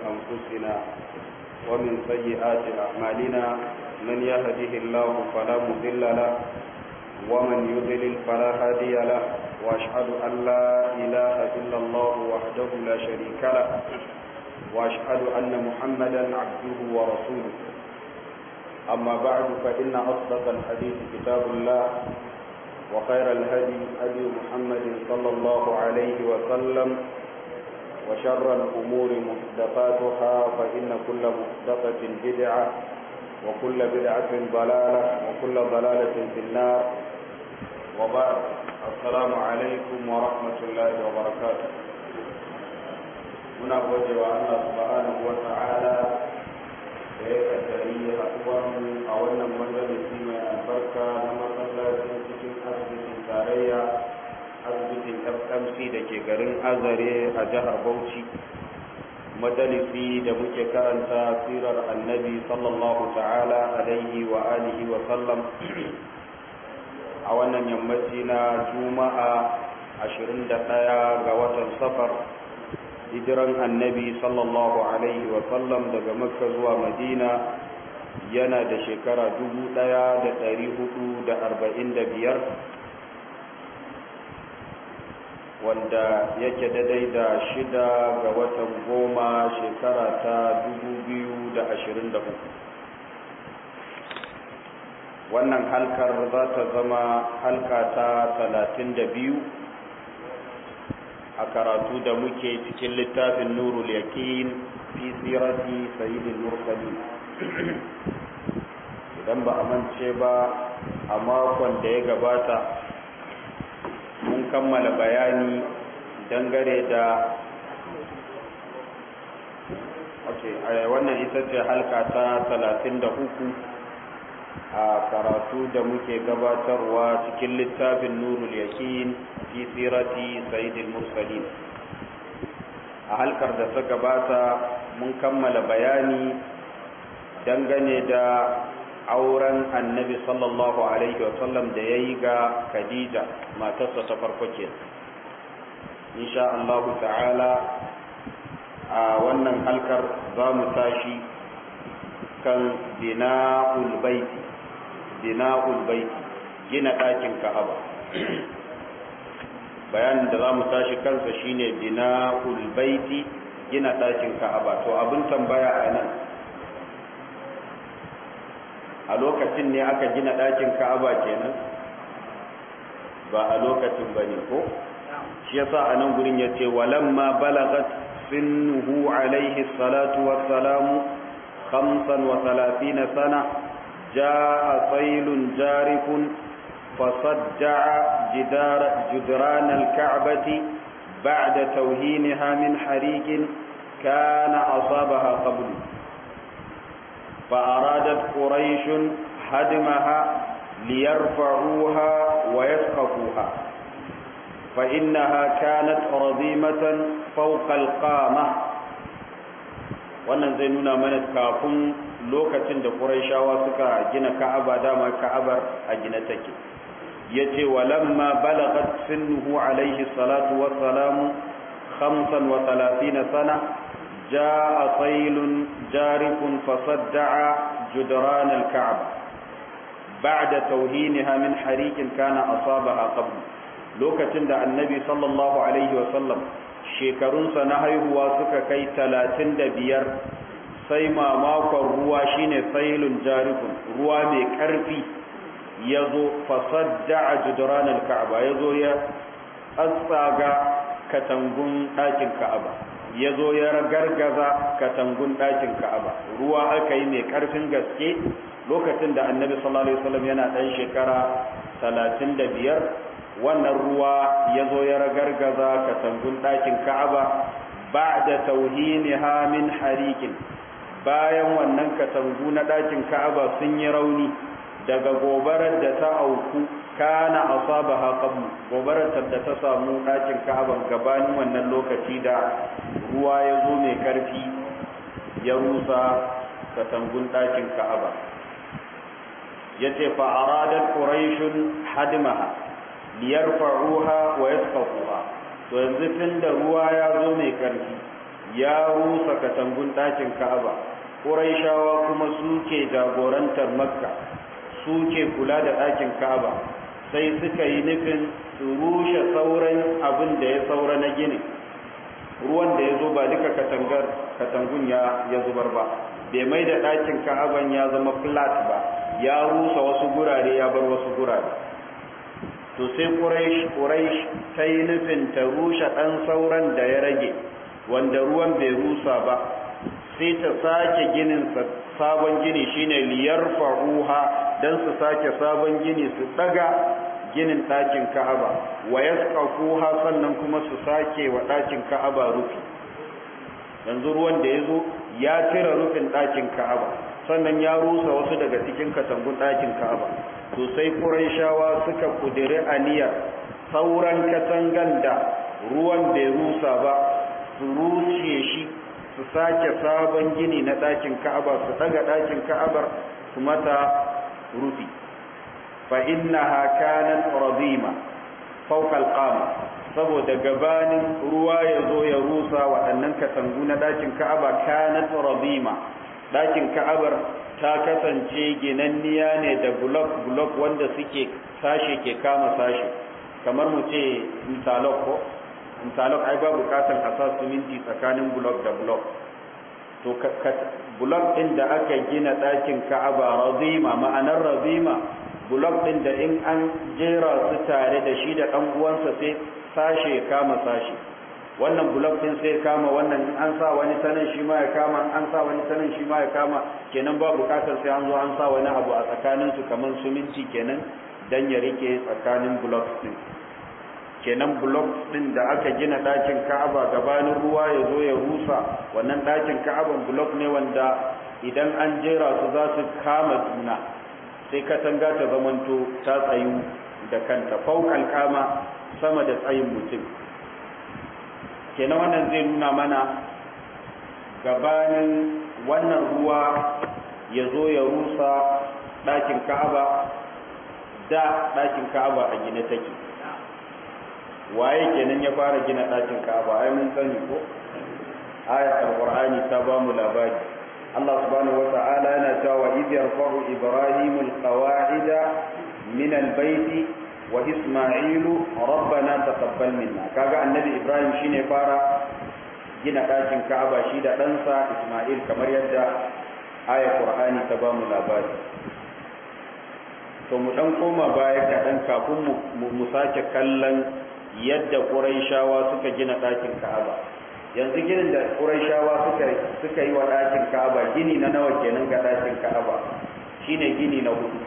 أنفسنا ومن سيئات أعمالنا من يهده الله فلا مضل له ومن يضلل فلا هادي له وأشهد أن لا إله إلا الله وحده لا شريك له وأشهد أن محمدا عبده ورسوله أما بعد فإن أصدق الحديث كتاب الله وخير الهدي هدي محمد صلى الله عليه وسلم وشر الأمور محدثاتها فإن كل محدثة بدعة وكل بدعة ضلالة وكل ضلالة في النار وبعد السلام عليكم ورحمة الله وبركاته muna gode wa Allah subhanahu wa ta'ala da ya kaddari haɗuwarmu a wannan majalisi mai albarka na masallacin cikin asibitin tarayya asibitin fmc da ke garin azare a jihar bauchi majalisi da muke karanta sirar annabi sallallahu ta'ala alaihi wa alihi wa sallam a wannan yammaci na juma'a 21 ga watan safar hijiran annabi sallallahu alaihi wa sallam daga makka zuwa madina yana da shekara 1445 wanda yake daidai da shida ga watan goma shekara ta 2023 wannan halkar za ta zama halka ta 32 a karatu da muke cikin littafin nurul yakin fi sirati sayyidil mursalin idan ba a mance ba a makon da ya gabata mun kammala bayani dangare da okay wannan ita ce halka ta 33 a karatu da muke gabatarwa cikin littafin nurul yakin fi sirati sayyidil mursalin a halkar da ta gabata mun kammala bayani dangane da auren annabi sallallahu alaihi wasallam da ya yi ga khadija matarsa ta farko ke insha Allah ta'ala a wannan halkar za mu tashi kan bina'ul baiti bina'ul baiti gina ɗakin ka'aba bayanin da za mu tashi kansa shine bina'ul baiti gina ɗakin ka'aba to abin tambaya a nan a lokacin ne aka gina ɗakin ka'aba kenan ba a lokacin ba ne ko shi yasa a nan gurin ya ce walamma balagat sinnuhu alaihi salatu wassalamu khamsan wa talatina sana ja'a sailun jarifun فصدع جدار جدران الكعبة بعد توهينها من حريق كان أصابها قبل فأرادت قريش هدمها ليرفعوها ويسقفوها فإنها كانت رضيمة فوق القامة wannan zai nuna mana kafin lokacin da Qurayshawa suka gina Ka'aba dama Ka'abar a gina take yace walamma balagat sinnuhu alayhi salatu wassalamu 35 sana jaa saylun jarifun fasadda'a judran al-ka'ba ba'da tawhinaha min hariqin kana asabaha qabl lokacin da annabi sallallahu alaihi wasallam shekarunsa na haihuwa suka kai 35 sai mamakon ruwa shine sailun jarifun ruwa mai karfi ya zo fasadda a juduran ka'aba ya zo ya tsaga katangun ɗakin ka'aba ya zo ya gargaza katangun ɗakin ka'aba ruwa aka yi mai ƙarfin gaske lokacin da annabi sallallahu alaihi wasallam yana ɗan shekara talatin da biyar wannan ruwa ya zo ya gargaza katangun ɗakin ka'aba ba da tauhiniha min harikin bayan wannan katangu na ɗakin ka'aba sun yi rauni daga gobarar da ta auku kana asabaha qabl gobarar da ta samu ɗakin ka'aba gabanin wannan lokaci da ruwa ya zo mai karfi ya rusa katangun ɗakin ka'aba yace fa aradat quraishun hadmaha liyarfa'uha wa yasfaquha to yanzu tunda ruwa ya zo mai karfi ya rusa katangun ɗakin ka'aba ƙuraishawa kuma suke jagorantar makka suke kula da ɗakin ka'aba sai suka yi nufin su rushe sauran abin da ya saura na gini ruwan da ya zo ba duka katangar katangun ya ya zubar ba bai mai da ɗakin ka'aban ya zama flat ba ya rusa wasu gurare ya bar wasu gurare to sai quraish ta yi nufin ta rushe ɗan sauran da ya rage wanda ruwan bai rusa ba sai ta sake ginin sabon gini shine liyar fa'uha don su sake sabon gini su daga ginin ɗakin ka'aba wa yasqafuha sannan kuma su sake wa ɗakin ka'aba rufi yanzu ruwan da ya zo ya cire rufin ɗakin ka'aba sannan ya rusa wasu daga cikin katangun ɗakin ka'aba to sai quraishawa suka kudiri aniyar sauran katangan da ruwan bai rusa ba su rushe shi su sake sabon gini na ɗakin ka'aba su daga ɗakin ka'abar su mata rufi fa innaha kanat radima fawqa alqama saboda gabanin ruwa ya zo ya rusa waɗannan katangu na ɗakin ka'aba kanat radima ɗakin ka'abar ta kasance ginanniya ne da bulok bulok wanda suke sashe ke kama sashe kamar mu ce interlock ko interlock ai ba bukatan a sa siminti tsakanin bulok da bulok to bulok ɗin da aka gina ɗakin ka'aba razima ma'anar razima bulok ɗin da in an jera su tare da shi da ɗan uwansa sai sashe ya kama sashe wannan bulok ɗin sai kama wannan in an sa wani sanin shi ma ya kama an sa wani sanin shi ma ya kama kenan ba bukatar sai an zo an sa wani abu a tsakanin su kamar suminti kenan dan ya rike tsakanin bulok ɗin kenan bulok ɗin da aka gina ɗakin ka'aba gabanin ruwa ya zo ya rusa wannan ɗakin ka'aban bulok ne wanda idan an jera su za su kama juna sai katanga ta zamanto ta tsayu da kanta faukan kama sama da tsayin mutum kenan wannan zai nuna mana gabanin wannan ruwa ya zo ya rusa ɗakin ka'aba da ɗakin ka'aba a gine take waye kenan ya fara gina ɗakin ka'aba ai mun sani ko ayat alqur'ani ta ba mu labari Allah subhanahu wata'ala yana cewa idh yarfa'u ibrahimu alqawa'ida min albayti wa isma'ilu rabbana taqabbal minna kaga annabi ibrahim shine fara gina ɗakin ka'aba shi da ɗansa isma'il kamar yadda ayat qur'ani ta ba mu labari to mu dan koma baya kaɗan kafin mu sake kallon yadda ƙuraishawa suka gina ɗakin ka'aba yanzu ginin da ƙuraishawa suka suka yi wa ɗakin ka'aba gini na nawa kenan ga ɗakin ka'aba shine gini na hudu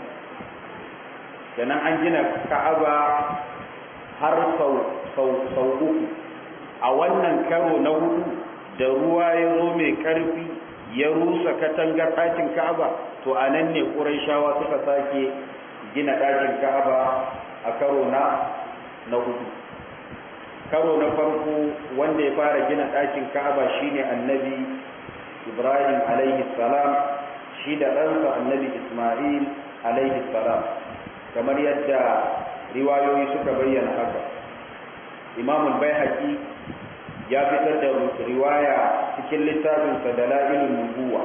kenan an gina ka'aba har sau sau sau uku a wannan karo na hudu da ruwa ya zo mai ƙarfi ya rusa katangar ɗakin ka'aba to a nan ne ƙuraishawa suka sake gina ɗakin ka'aba a karo na na hudu karo na farko wanda ya fara gina ɗakin ka'aba shine annabi ibrahim alaihi salam shi da ɗansa annabi isma'il alaihi salam kamar yadda riwayoyi suka bayyana haka imamul baihaqi ya fitar da riwaya cikin littafinsa da la'ilun nubuwa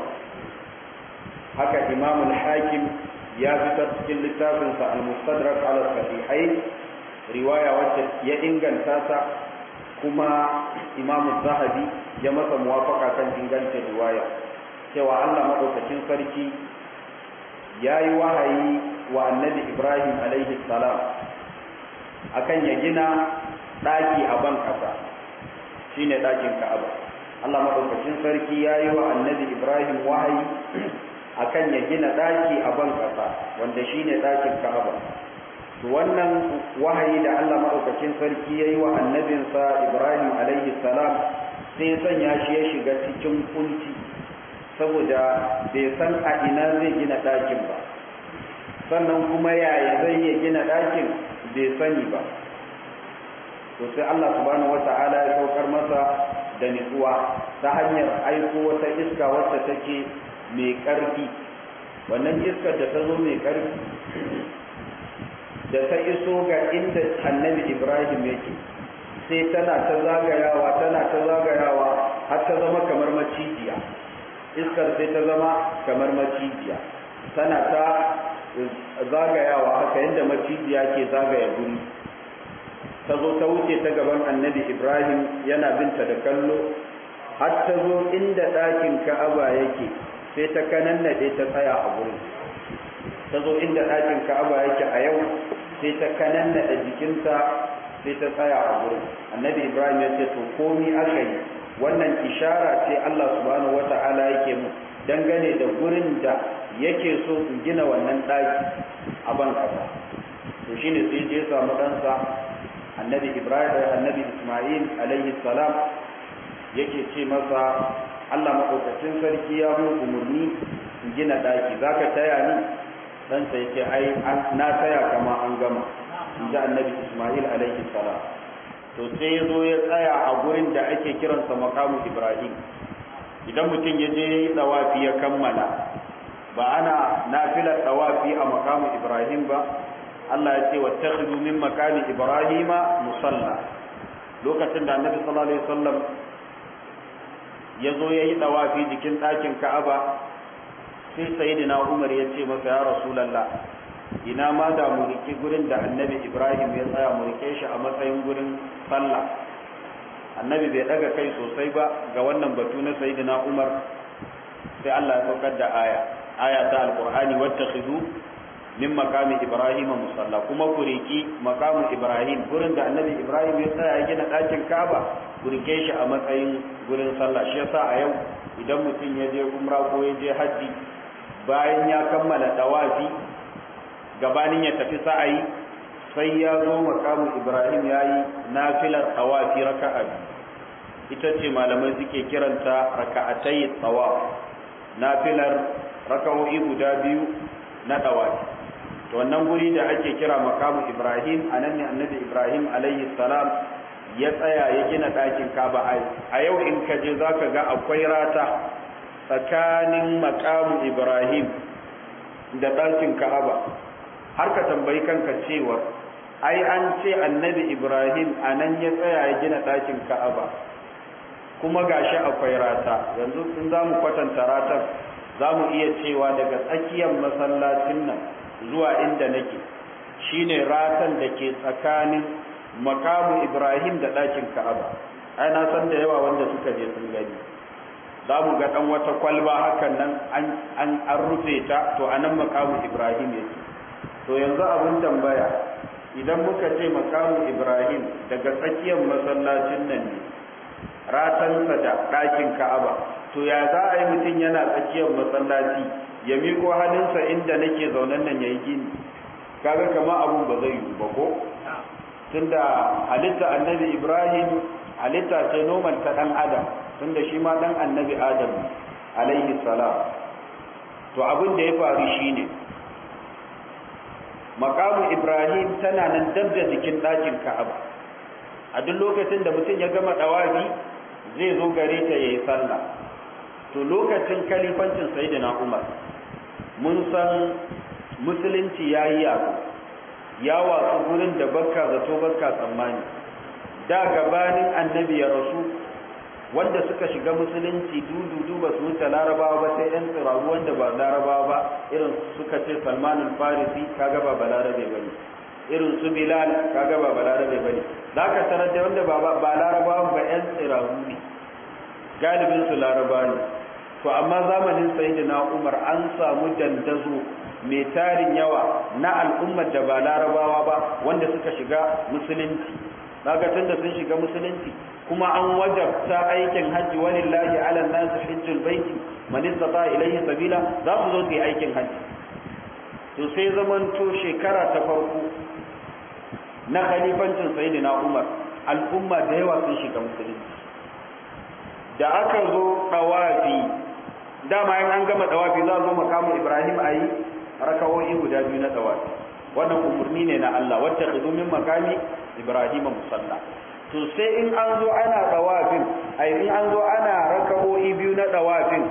haka imamul hakim ya fitar cikin littafinsa al-mustadrak ala sahihai riwaya wacce ya inganta ta kuma imamu zahabi ya masa muwafaka kan ingancin riwaya cewa Allah madaukakin sarki ya yi wahayi wa annabi ibrahim alaihi salam akan ya gina ɗaki a ban ƙasa shine ɗakin ka'aba Allah madaukakin sarki ya yi wa annabi ibrahim wahayi akan ya gina ɗaki a ban ƙasa wanda shine ɗakin ka'aba to wannan wahayi da Allah madaukakin sarki ya yi wa annabinsa ibrahim alaihi salam sai sanya shi ya shiga cikin kunci saboda bai san a ina zai gina ɗakin ba sannan kuma yaya zai iya gina ɗakin bai sani ba to sai Allah subhanahu wata'ala ya saukar masa da nutsuwa ta hanyar aiko wata iska wacce take mai ƙarfi wannan iskar da ta zo mai ƙarfi da ta iso ga inda annabi ibrahim yake sai tana ta zagayawa tana ta zagayawa har ta zama kamar macijiya iskar sai ta zama kamar macijiya tana ta zagayawa haka yadda macijiya ke zagaya guri ta zo ta wuce ta gaban annabi ibrahim yana binta da kallo har ta zo inda ɗakin ka'aba yake sai ta kanannaɗe ta tsaya a gurin ta zo inda ɗakin ka'aba yake a yau sai ta kanannaɗe jikinta sai ta tsaya a gurin annabi ibrahim ya ce to komi aka yi wannan ishara ce allah subhanahu wata'ala yake mu dangane da gurin da yake so in gina wannan ɗaki a ban kasa to shine sai je samu ɗansa annabi ibrahim annabi isma'il alaihi salam yake ce masa allah maɗaukacin sarki ya mun umarni in gina ɗaki za ka taya ni ɗansa ya ce ai na taya kama an gama in ji annabi isma'il alaihi salam to sai ya zo ya tsaya a gurin da ake kiransa makamu ibrahim idan mutum ya je ɗawafi ya kammala ba ana nafilar ɗawafi a makamu ibrahim ba Allah ya ce wattakhidhu min makami ibrahima musalla lokacin da annabi sallallahu alaihi wasallam ya zo yayi dawafi jikin ɗakin Ka'aba sai sayyidina Umar ya ce masa ya rasulullah ina ma da mu rike gurin da annabi Ibrahim ya tsaya mu rike shi a matsayin gurin sallah annabi bai daga kai sosai ba ga wannan batu na sayyidina Umar sai Allah ya saukar da aya aya ta alqur'ani wattakhidhu min makami ibrahim musalla kuma ku riki makamu ibrahim gurin da annabi ibrahim ya tsaya ya gina ɗakin kaba ku rike shi a matsayin gurin sallah shi yasa a yau idan mutum ya je umra ko ya je hajji bayan ya kammala dawafi gabanin ya tafi sa'ayi sai ya zo makamu ibrahim ya yi nafilar tawafi raka'a ita ce malamai suke kiranta raka'atai tawaf nafilar raka'o'i guda biyu na tawafi to wannan guri da ake kira makamu ibrahim a nan ne annabi ibrahim alayhi salam ya tsaya ya gina ɗakin kaba a yau in ka je za ka ga akwai rata tsakanin makamu ibrahim da ɗakin ka'aba har ka tambayi kanka cewa ai an ce annabi ibrahim a nan ya tsaya ya gina ɗakin ka'aba kuma gashi akwai rata yanzu in za mu kwatanta ratar za mu iya cewa daga tsakiyar masallacin nan zuwa inda nake shine ratan da ke tsakanin makamu Ibrahim da ɗakin Ka'aba ai na san da yawa wanda suka je sun gani za mu ga ɗan wata kwalba hakan nan an an rufe ta to anan makamu Ibrahim yake to yanzu abin tambaya idan muka ce makamu Ibrahim daga tsakiyar masallacin nan ne ratansa da ɗakin Ka'aba to ya za a yi mutum yana tsakiyar masallaci ya miko hannunsa inda nake zaunen nan ya yi gini kaga kama abun ba zai yi ba ko tunda halitta annabi ibrahim halitta ce noman ta dan adam tunda shi ma dan annabi adam alaihi salam to abin da ya faru shine makamu ibrahim tana nan dab da jikin ɗakin ka'aba a duk lokacin da mutum ya gama ɗawafi zai zo gare ta yayi sallah to lokacin kalifancin sayyidina umar mun san musulunci ya yi yaƙo ya watsu gurin da bakka zato bakka tsammani da gabanin annabi ya rasu wanda suka shiga musulunci dudu ba su wuce larabawa ba sai 'yan tsiraru wanda ba larabawa ba irin suka ce salmanin farisi kaga ba balarabe ba ne irin su bilal kaga ba balarabe ba ne za ka tarar da wanda ba larabawa ba 'yan tsiraru ne galibin su larabawa ne to amma zamanin sayyidina Umar an samu dandazo mai tarin yawa na al'ummar da ba larabawa ba wanda suka shiga musulunci kaga tunda sun shiga musulunci kuma an wajabta aikin hajji walillahi ala nas hajjul baiti man istata ilayhi sabila za su zo su yi aikin hajji to sai zamanto shekara ta farko na khalifancin sayyidina Umar al'umma da yawa sun shiga musulunci da aka zo dawafi dama in an gama dawafi za zo makamu Ibrahim ayi rakawoyi guda biyu na dawafi wannan umurni ne na Allah wacce khidu min makami Ibrahim musalla to sai in an zo ana dawafin ai in an zo ana rakawoyi biyu na dawafin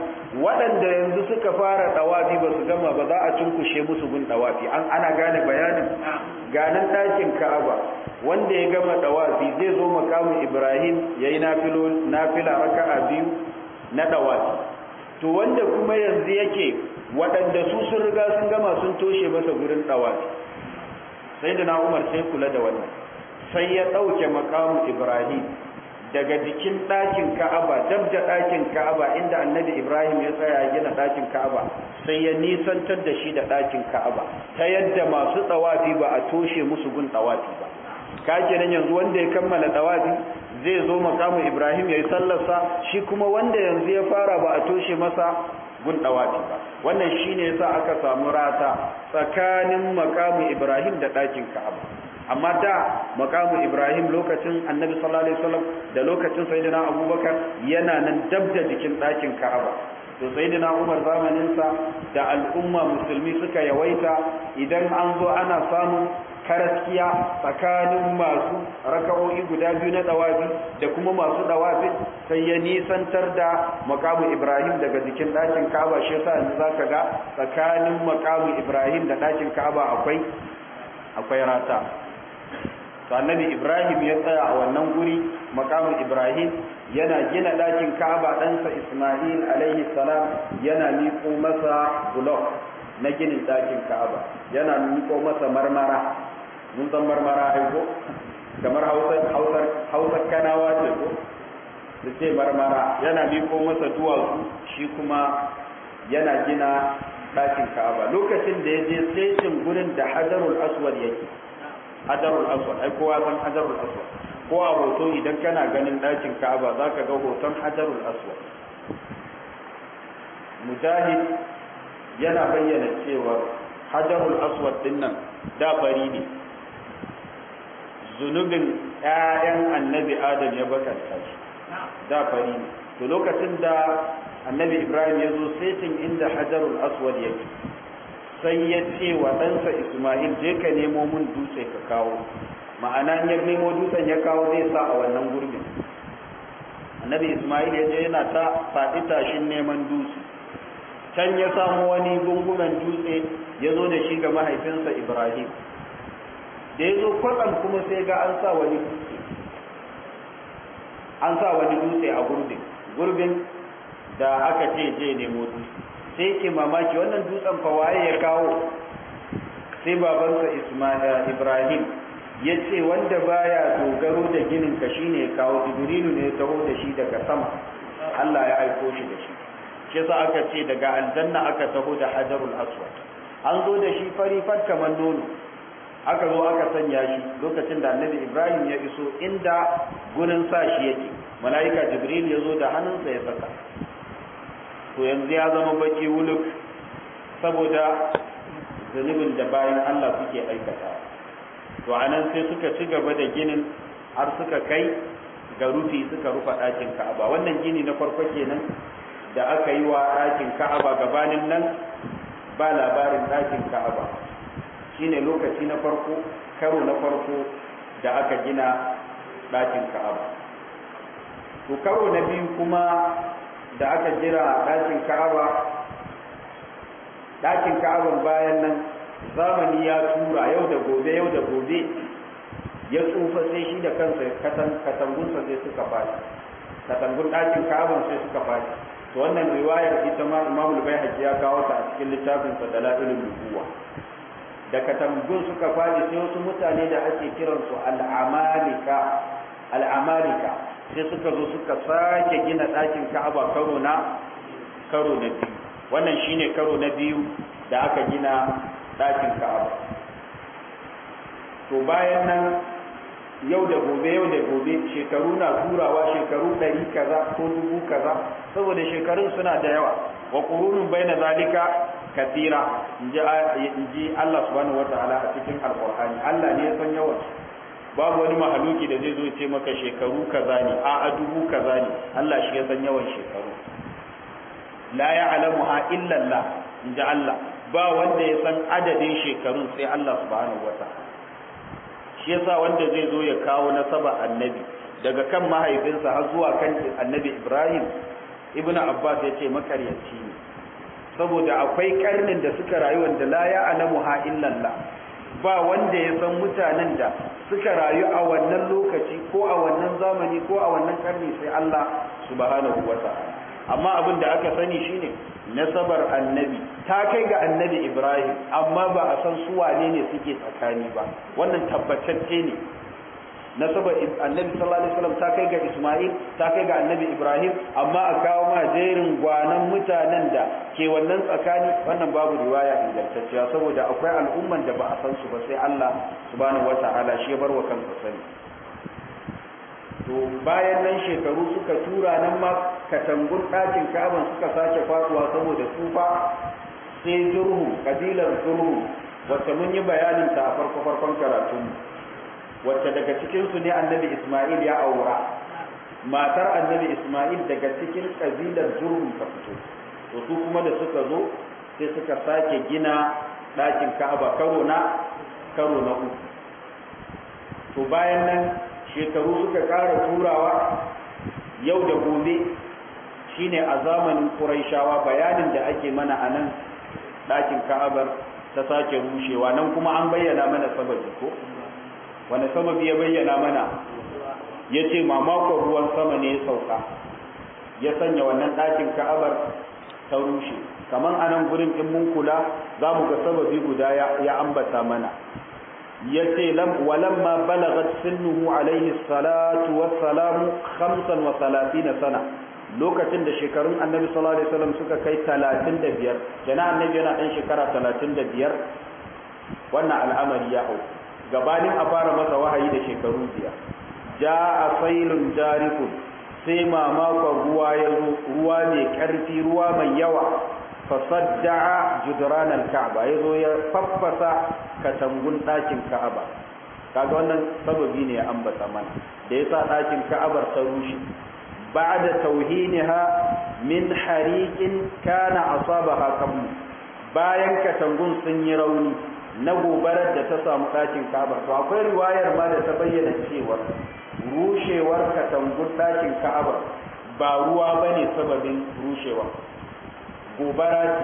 waɗanda yanzu suka fara ɗawafi ba su gama ba za a cunkushe musu gun ɗawafi an ana gane bayanin ganin ɗakin ka'aba wanda ya gama ɗawafi zai zo makamin ibrahim ya yi nafila raka'a biyu na ɗawafi to wanda kuma yanzu yake waɗanda su sun riga sun gama sun toshe masa gurin ɗawafi sai da na umar sai kula da wannan sai ya ɗauke makamin ibrahim daga jikin ɗakin ka'aba dab da ɗakin ka'aba inda annabi ibrahim ya tsaya ya gina ɗakin ka'aba sai ya nisantar da shi da ɗakin ka'aba ta yadda masu tsawafi ba a toshe musu gun tsawafi ba ka kenan yanzu wanda ya kammala tsawafi zai zo makamu ibrahim ya yi sallarsa shi kuma wanda yanzu ya fara ba a toshe masa gun tsawafi ba wannan shine yasa aka samu rata tsakanin makamu ibrahim da ɗakin ka'aba amma da makamu ibrahim lokacin annabi sallallahu alaihi wasallam da lokacin sayyidina abubakar yana nan dab da jikin ɗakin ka'aba to sayyidina umar zamanin sa da al'umma musulmi suka yawaita idan an zo ana samun karaskiya tsakanin masu raka'o'i guda biyu na dawafi da kuma masu dawafin sai ya nisantar da makamu ibrahim daga jikin ɗakin ka'aba shi yasa yanzu zaka ga tsakanin makamu ibrahim da ɗakin ka'aba akwai akwai rata annabi ibrahim ya tsaya a wannan guri makamu ibrahim yana gina ɗakin ka'aba ɗansa isma'il alaihi salam yana miƙo masa bulok na ginin ɗakin ka'aba yana miƙo masa marmara mun san marmara aiko kamar hausar kanawa ce ko da ce marmara yana miƙo masa duwatsu shi kuma yana gina ɗakin ka'aba lokacin da ya je setin gurin da hajarul aswad yake hajarul aswad ai kowa san hajarul aswad ko a hoto idan kana ganin ɗakin ka'aba za ka ga hoton hajarul aswad mujahid yana bayyana cewa hajarul aswad din nan da fari ne zunubin 'ya'yan annabi adam ya bakanta shi da fari ne to lokacin da annabi ibrahim ya zo setin inda hajarul aswad yake sai ya ce wa ɗansa ismail je ka nemo mun dutse ka kawo ma'ana ya nemo dutsen ya kawo zai sa a wannan gurbin annabi ismail ya je yana ta faɗi tashin neman dutse can ya samu wani gungumen dutse ya zo da shi ga mahaifinsa ibrahim da ya zo kwatsam kuma sai ga an sa wani dutse an sa wani dutse a gurbin gurbin da aka ce je nemo dutse sai ke mamaki wannan dutsen fa waye ya kawo sai babansa ismail ibrahim ya ce wanda baya dogaro da ginin ka shine ya kawo jibrilu ne ya taho da shi daga sama Allah ya aiko shi da shi shi yasa aka ce daga aljanna aka taho da hajarul aswad an zo da shi fari fat kamar nono aka zo aka sanya shi lokacin da annabi ibrahim ya iso inda gurin sa shi yake mala'ika jibril ya zo da hannunsa ya saka to yanzu ya zama baki wuluk saboda zunubin da bayan Allah suke aikata to anan sai suka ci gaba da ginin har suka kai ga rufi suka rufa ɗakin ka'aba wannan gini na farko kenan da aka yi wa ɗakin ka'aba gabanin nan ba labarin ɗakin ka'aba shine lokaci na farko karo na farko da aka gina ɗakin ka'aba to karo na biyu kuma da aka jira ɗakin ka'aba ɗakin ka'aban bayan nan zamani ya tura yau da gobe yau da gobe ya tsufa sai shi da kansa katangunsa sai suka fashi katangun ɗakin ka'aban sai suka fashi to wannan riwayar ita ma imam al-baihaqi ya kawo ta a cikin littafin sa dalailul nubuwa da katangun suka fashi sai wasu mutane da ake kiransu al-amalika al-amalika sai suka zo suka sake gina ɗakin ka'aba karo na karo na biyu wannan shine karo na biyu da aka gina ɗakin ka'aba to bayan nan yau da gobe yau da gobe shekaru na turawa shekaru ɗari kaza ko dubu kaza saboda shekarun suna da yawa wa qurunun baina zalika kathira inji Allah subhanahu wataala a cikin alqur'ani Allah ne ya san yawan babu wani mahaluki da zai zo ce maka shekaru kaza ne a a dubu kaza ne Allah shi ya san yawan shekaru la ya'lamuha illa Allah inji Allah ba wanda ya san adadin shekarun sai Allah subhanahu wataala shi yasa wanda zai zo ya kawo nasaba annabi daga kan mahaifinsa har zuwa kan annabi Ibrahim ibnu abbas ya ce makaryaci ne saboda akwai karnin da suka rayu wanda la ya alamu ha illallah ba wanda ya san mutanen da suka rayu a wannan lokaci ko a wannan zamani ko a wannan karni sai Allah subhanahu wata'ala amma abin da aka sani shine nasabar annabi ta kai ga annabi Ibrahim amma ba a san su wane ne suke tsakani ba wannan tabbatacce ne nasabar annabi sallallahu alaihi wasallam ta kai ga Isma'il ta kai ga annabi Ibrahim amma a kawo ma jerin gwanan mutanen da ke wannan tsakani wannan babu riwaya ingantacciya saboda akwai al'umman da ba a san su ba sai Allah subhanahu wata'ala shi ya bar wa kansa sani to bayan nan shekaru suka tura nan ma katangun ɗakin Ka'aban suka sake faduwa saboda tsufa sai zurhu kabilar zurhu wacce mun yi bayanin ta a farko farkon karatunmu wacce daga cikinsu ne annabi Ismail ya aura matar annabi Ismail daga cikin kabilar Jurhum ta fito to su kuma da suka zo sai suka sake gina ɗakin Ka'aba karo na karo na uku to bayan nan shekaru suka ƙara turawa yau da gobe shine a zamanin Qurayshawa bayanin da ake mana a nan ɗakin Ka'abar ta sake rushewa nan kuma an bayyana mana sababi ko wani sababi ya bayyana mana ya ce mamakon ruwan sama ne ya sauka ya sanya wannan ɗakin ka'abar ta rushe kamar a nan gurin in mun kula za mu ga sababi guda ya ambata mana ya ce walamma balagat sinnuhu alaihi salatu wassalamu khamsan wa salatina sana lokacin da shekarun annabi sallallahu alaihi wasallam suka kai 35 jana annabi yana ɗan shekara 35 wannan al'amari ya auku gabanin a fara masa wahayi da shekaru biyar ja a sailun jarikun sai mamakon ruwa ya zo ruwa mai ƙarfi ruwa mai yawa fasadda'a judran al-ka'ba ya zo ya faffasa katangun ɗakin ka'aba kaga wannan sababi ne ya ambata mana da yasa ɗakin ka'abar ta rushe ba'da tauhiniha min hariqin kana asabaha qablu bayan katangun sun yi rauni na gobarar da ta samu ɗakin ka'aba to akwai riwayar ma da ta bayyana cewa rushewar katangun ɗakin ka'aba ba ruwa bane sababin rushewa gobara ce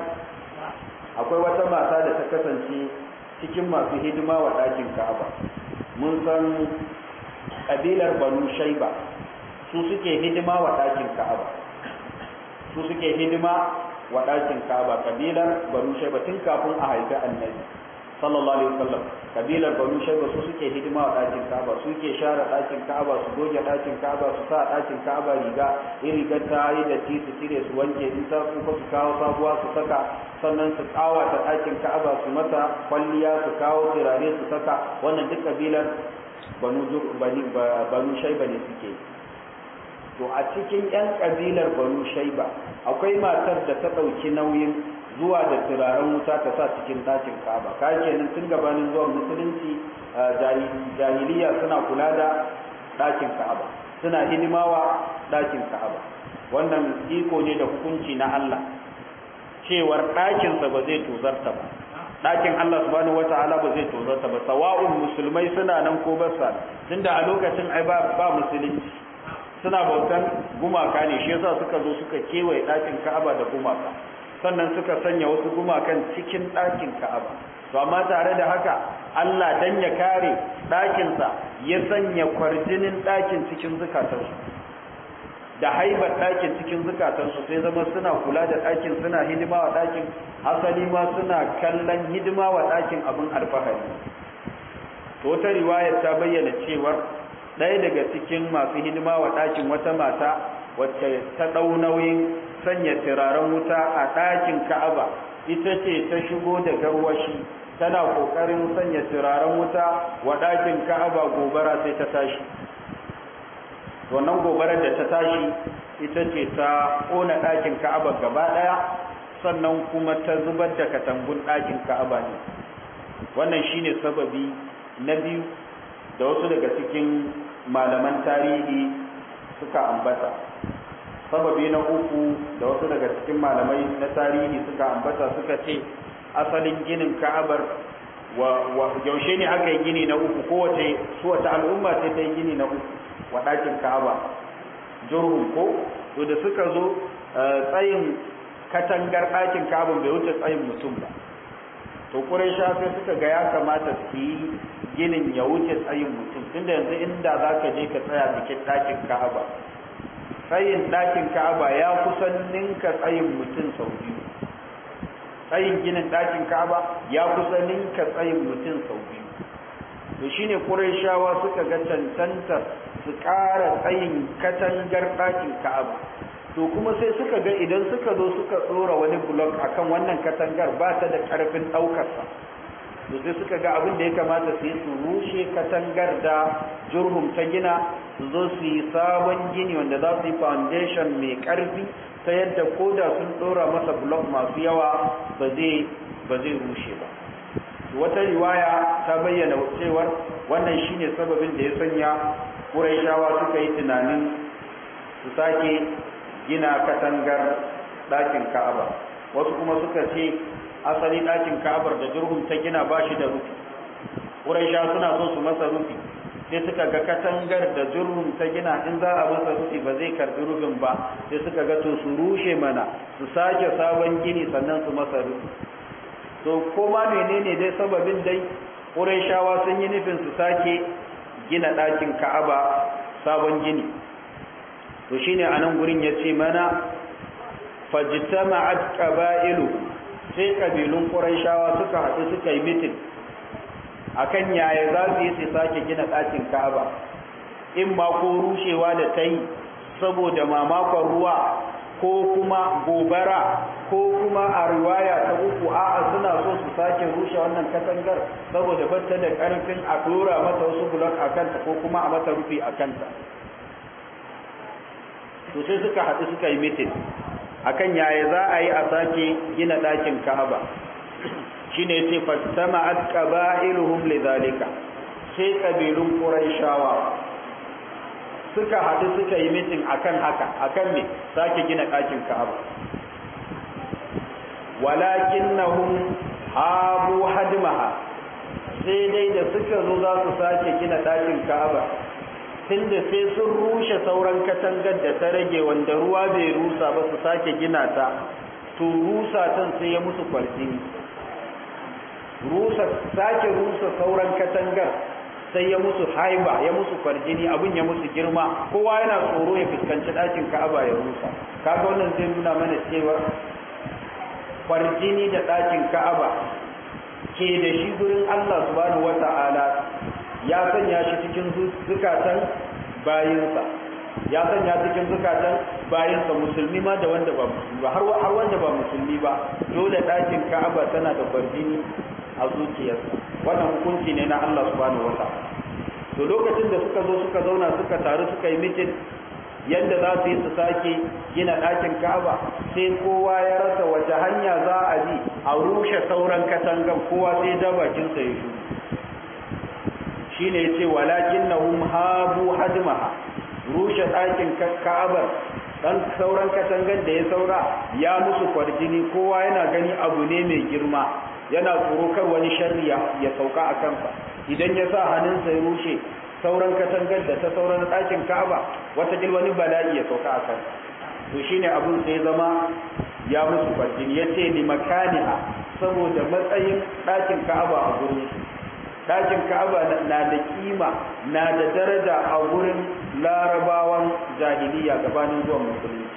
akwai wata mata da ta kasance cikin masu hidima wa ɗakin ka'aba mun san ƙabilar banu shaiba su suke hidima wa ɗakin ka'aba su suke hidima wa ɗakin ka'aba ƙabilar banu shaiba tun kafin a haifi annabi sallallahu alaihi wasallam kabilar banu shaiba su suke hidima wa ɗakin ka'aba su ke share ɗakin ka'aba su goge ɗakin ka'aba su sa ɗakin ka'aba riga in rigar ta yi da ti su cire su wanke in ta tsufa su kawo sabuwa su saka sannan su ƙawata ɗakin ka'aba su mata kwalliya su kawo turare su saka wannan duk kabilar banu banu shaiba ne suke to a cikin 'yan kabilar banu shaiba akwai matar da ta ɗauki nauyin zuwa da turaren wuta ta sa cikin ɗakin ka'aba ka kenan tun gabanin zuwan musulunci jahiliya suna kula da ɗakin ka'aba suna hidimawa ɗakin ka'aba wannan iko ne da hukunci na Allah cewar ɗakinsa ba zai tozarta ba ɗakin Allah subhanahu wata'ala ba zai tozarta ba sawa'un musulmai suna nan ko ba sa tunda a lokacin ai ba ba musulunci suna bautan gumaka ne shi yasa suka zo suka kewaye ɗakin Ka'aba da gumaka sannan suka sanya wasu gumakan cikin ɗakin Ka'aba to amma tare da haka Allah dan ya kare ɗakinsa ya sanya kwarjinin ɗakin cikin zukatansu da haibar ɗakin cikin zukatansu sai zama suna kula da ɗakin suna hidima wa ɗakin asali ma suna kallon hidima wa ɗakin abin alfahari to wata riwayar ta bayyana cewar ɗaya daga cikin masu hidima wa ɗakin wata mata wacce ta ɗau nauyin sanya turaren wuta a ɗakin ka'aba ita ce ta shigo da garwashi tana ƙoƙarin sanya turaren wuta wa ɗakin ka'aba gobara sai ta tashi wannan gobarar da ta tashi ita ce ta ƙona ɗakin ka'aba gaba ɗaya sannan kuma ta zubar da katangun ɗakin ka'aba ne wannan shine sababi na biyu da wasu daga cikin malaman tarihi suka ambata sababi na uku da wasu daga cikin malamai na tarihi suka ambata suka ce asalin ginin ka'abar wa yaushe ne aka yi gini na uku kowace su wata al'umma ce ta yi gini na uku wa ɗakin ka'aba jurhum ko to da suka zo tsayin katangar ɗakin ka'aba bai wuce tsayin mutum ba to quraisha sai suka ga ya kamata su yi ginin ya wuce tsayin mutum tunda yanzu inda zaka je ka tsaya cikin ɗakin ka'aba tsayin ɗakin ka'aba ya kusan ninka tsayin mutum sau biyu tsayin ginin ɗakin ka'aba ya kusan ninka tsayin mutum sau biyu to shine quraishawa suka ga cancanta su ƙara tsayin katangar ɗakin ka'aba to kuma sai suka ga idan suka zo suka tsora wani blok akan wannan katangar ba ta da ƙarfin ɗaukarsa to sai suka ga abin da ya kamata su yi su rushe katangar da jurhum ta gina su zo su yi sabon gini wanda za su yi foundation mai ƙarfi ta yadda ko da sun ɗora masa blok masu yawa ba zai ba zai rushe ba wata riwaya ta bayyana cewar wannan shine sababin da ya sanya Qurayshawa suka yi tunanin su sake gina katangar ɗakin Ka'aba wasu kuma suka ce asali ɗakin Ka'abar da Jurhum ta gina ba shi da rufi Qurayshawa suna so su masa rufi sai suka ga katangar da Jurhum ta gina in za a masa rufi ba zai karbi rufin ba sai suka ga to su rushe mana su sake sabon gini sannan su masa rufi to koma menene dai sababin dai Qurayshawa sun yi nufin su sake gina ɗakin Ka'aba sabon gini to shine anan gurin yace mana fajtama'at qaba'ilu sai kabilun Qurayshawa suka haɗu suka yi meeting akan yaya za su yi su sake gina ɗakin Ka'aba in ma ko rushewa da ta yi saboda mamakon ruwa ko kuma gobara ko kuma a riwaya ta uku a'a suna so su sake rushe wannan katangar saboda batta da karfin a dora mata wasu blok a kanta ko kuma a mata rufi a kanta to sai suka haɗu suka yi mitin akan yaya za a yi a sake gina ɗakin ka'aba shine yace fastama'at qaba'iluhum lidhalika sai kabilun quraishawa suka haɗu suka yi mitin akan haka akan me sake gina ɗakin Ka'aba walakinnahum habu hadmaha sai dai da suka zo za su sake gina ɗakin Ka'aba tunda sai sun rushe sauran katangar da ta rage wanda ruwa bai rusa ba su sake gina ta to rusa tan sai ya musu kwarjini rusa sake rusa sauran katangar sai ya musu haiba ya musu kwarjini abin ya musu girma kowa yana tsoro ya fuskanci ɗakin ka'aba ya rusa kaga wannan zai nuna mana cewa kwarjini da ɗakin ka'aba ke da shi gurin Allah subhanahu wata'ala ya sanya shi cikin zukatan bayinsa ya sanya cikin zukatan bayinsa musulmi ma da wanda ba musulmi ba har wanda ba musulmi ba dole ɗakin ka'aba tana da kwarjini a zuciyarsa wannan hukunci ne na Allah subhanahu wataala to lokacin da suka zo suka zauna suka taru suka yi mitin yadda za su yi su sake gina ɗakin Ka'aba sai kowa ya rasa wace hanya za a bi a rushe sauran katangan kowa sai da bakin sa ya shuru shine yace walakinnahum habu hadmaha rushe ɗakin Ka'abar dan sauran katangan da ya saura ya musu kwarjini kowa yana gani abu ne mai girma yana tsoro kar wani sharri ya sauka a kansa idan ya sa hannunsa ya rushe sauran katangar da ta sauran ɗakin ka'aba wata wani bala'i ya sauka a kansa to shine abun sai zama ya musu farjin ya ce ni makaniha saboda matsayin ɗakin ka'aba a gurin ɗakin ka'aba na da kima na da daraja a gurin larabawan jahiliya gabanin zuwan musulunci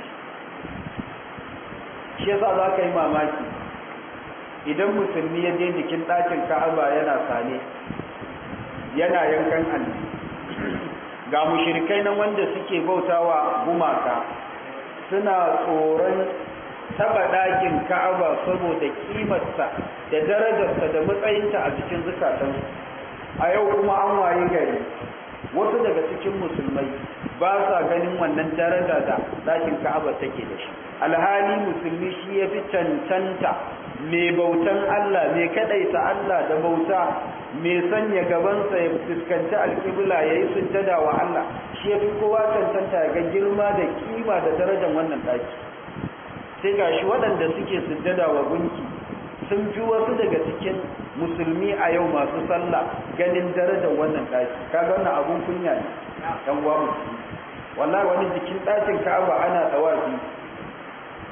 shi yasa za ka yi mamaki idan musulmi ya je jikin ɗakin ka'aba yana sane yana yankan alli ga mushirikai nan wanda suke bautawa gumaka suna tsoron taba ɗakin ka'aba saboda kimarsa da darajarsa da matsayinta a cikin zukatansu a yau kuma an waye gari wasu daga cikin musulmai ba sa ganin wannan daraja da ɗakin ka'aba take da shi alhali musulmi shi ya fi cancanta mai bautan Allah mai kadaita Allah da bauta mai sanya gabansa ya fuskanci alƙibla ya yi sujjada wa Allah shi ya fi kowa cancanta ga girma da kima da darajar wannan ɗaki sai ga shi waɗanda suke sujjada wa gunki sun fi wasu daga cikin musulmi a yau masu sallah ganin darajar wannan ɗaki kaga wannan abun kunya ne ɗan uwa musulmi wallahi wani jikin ɗakin ka'aba ana tsawafi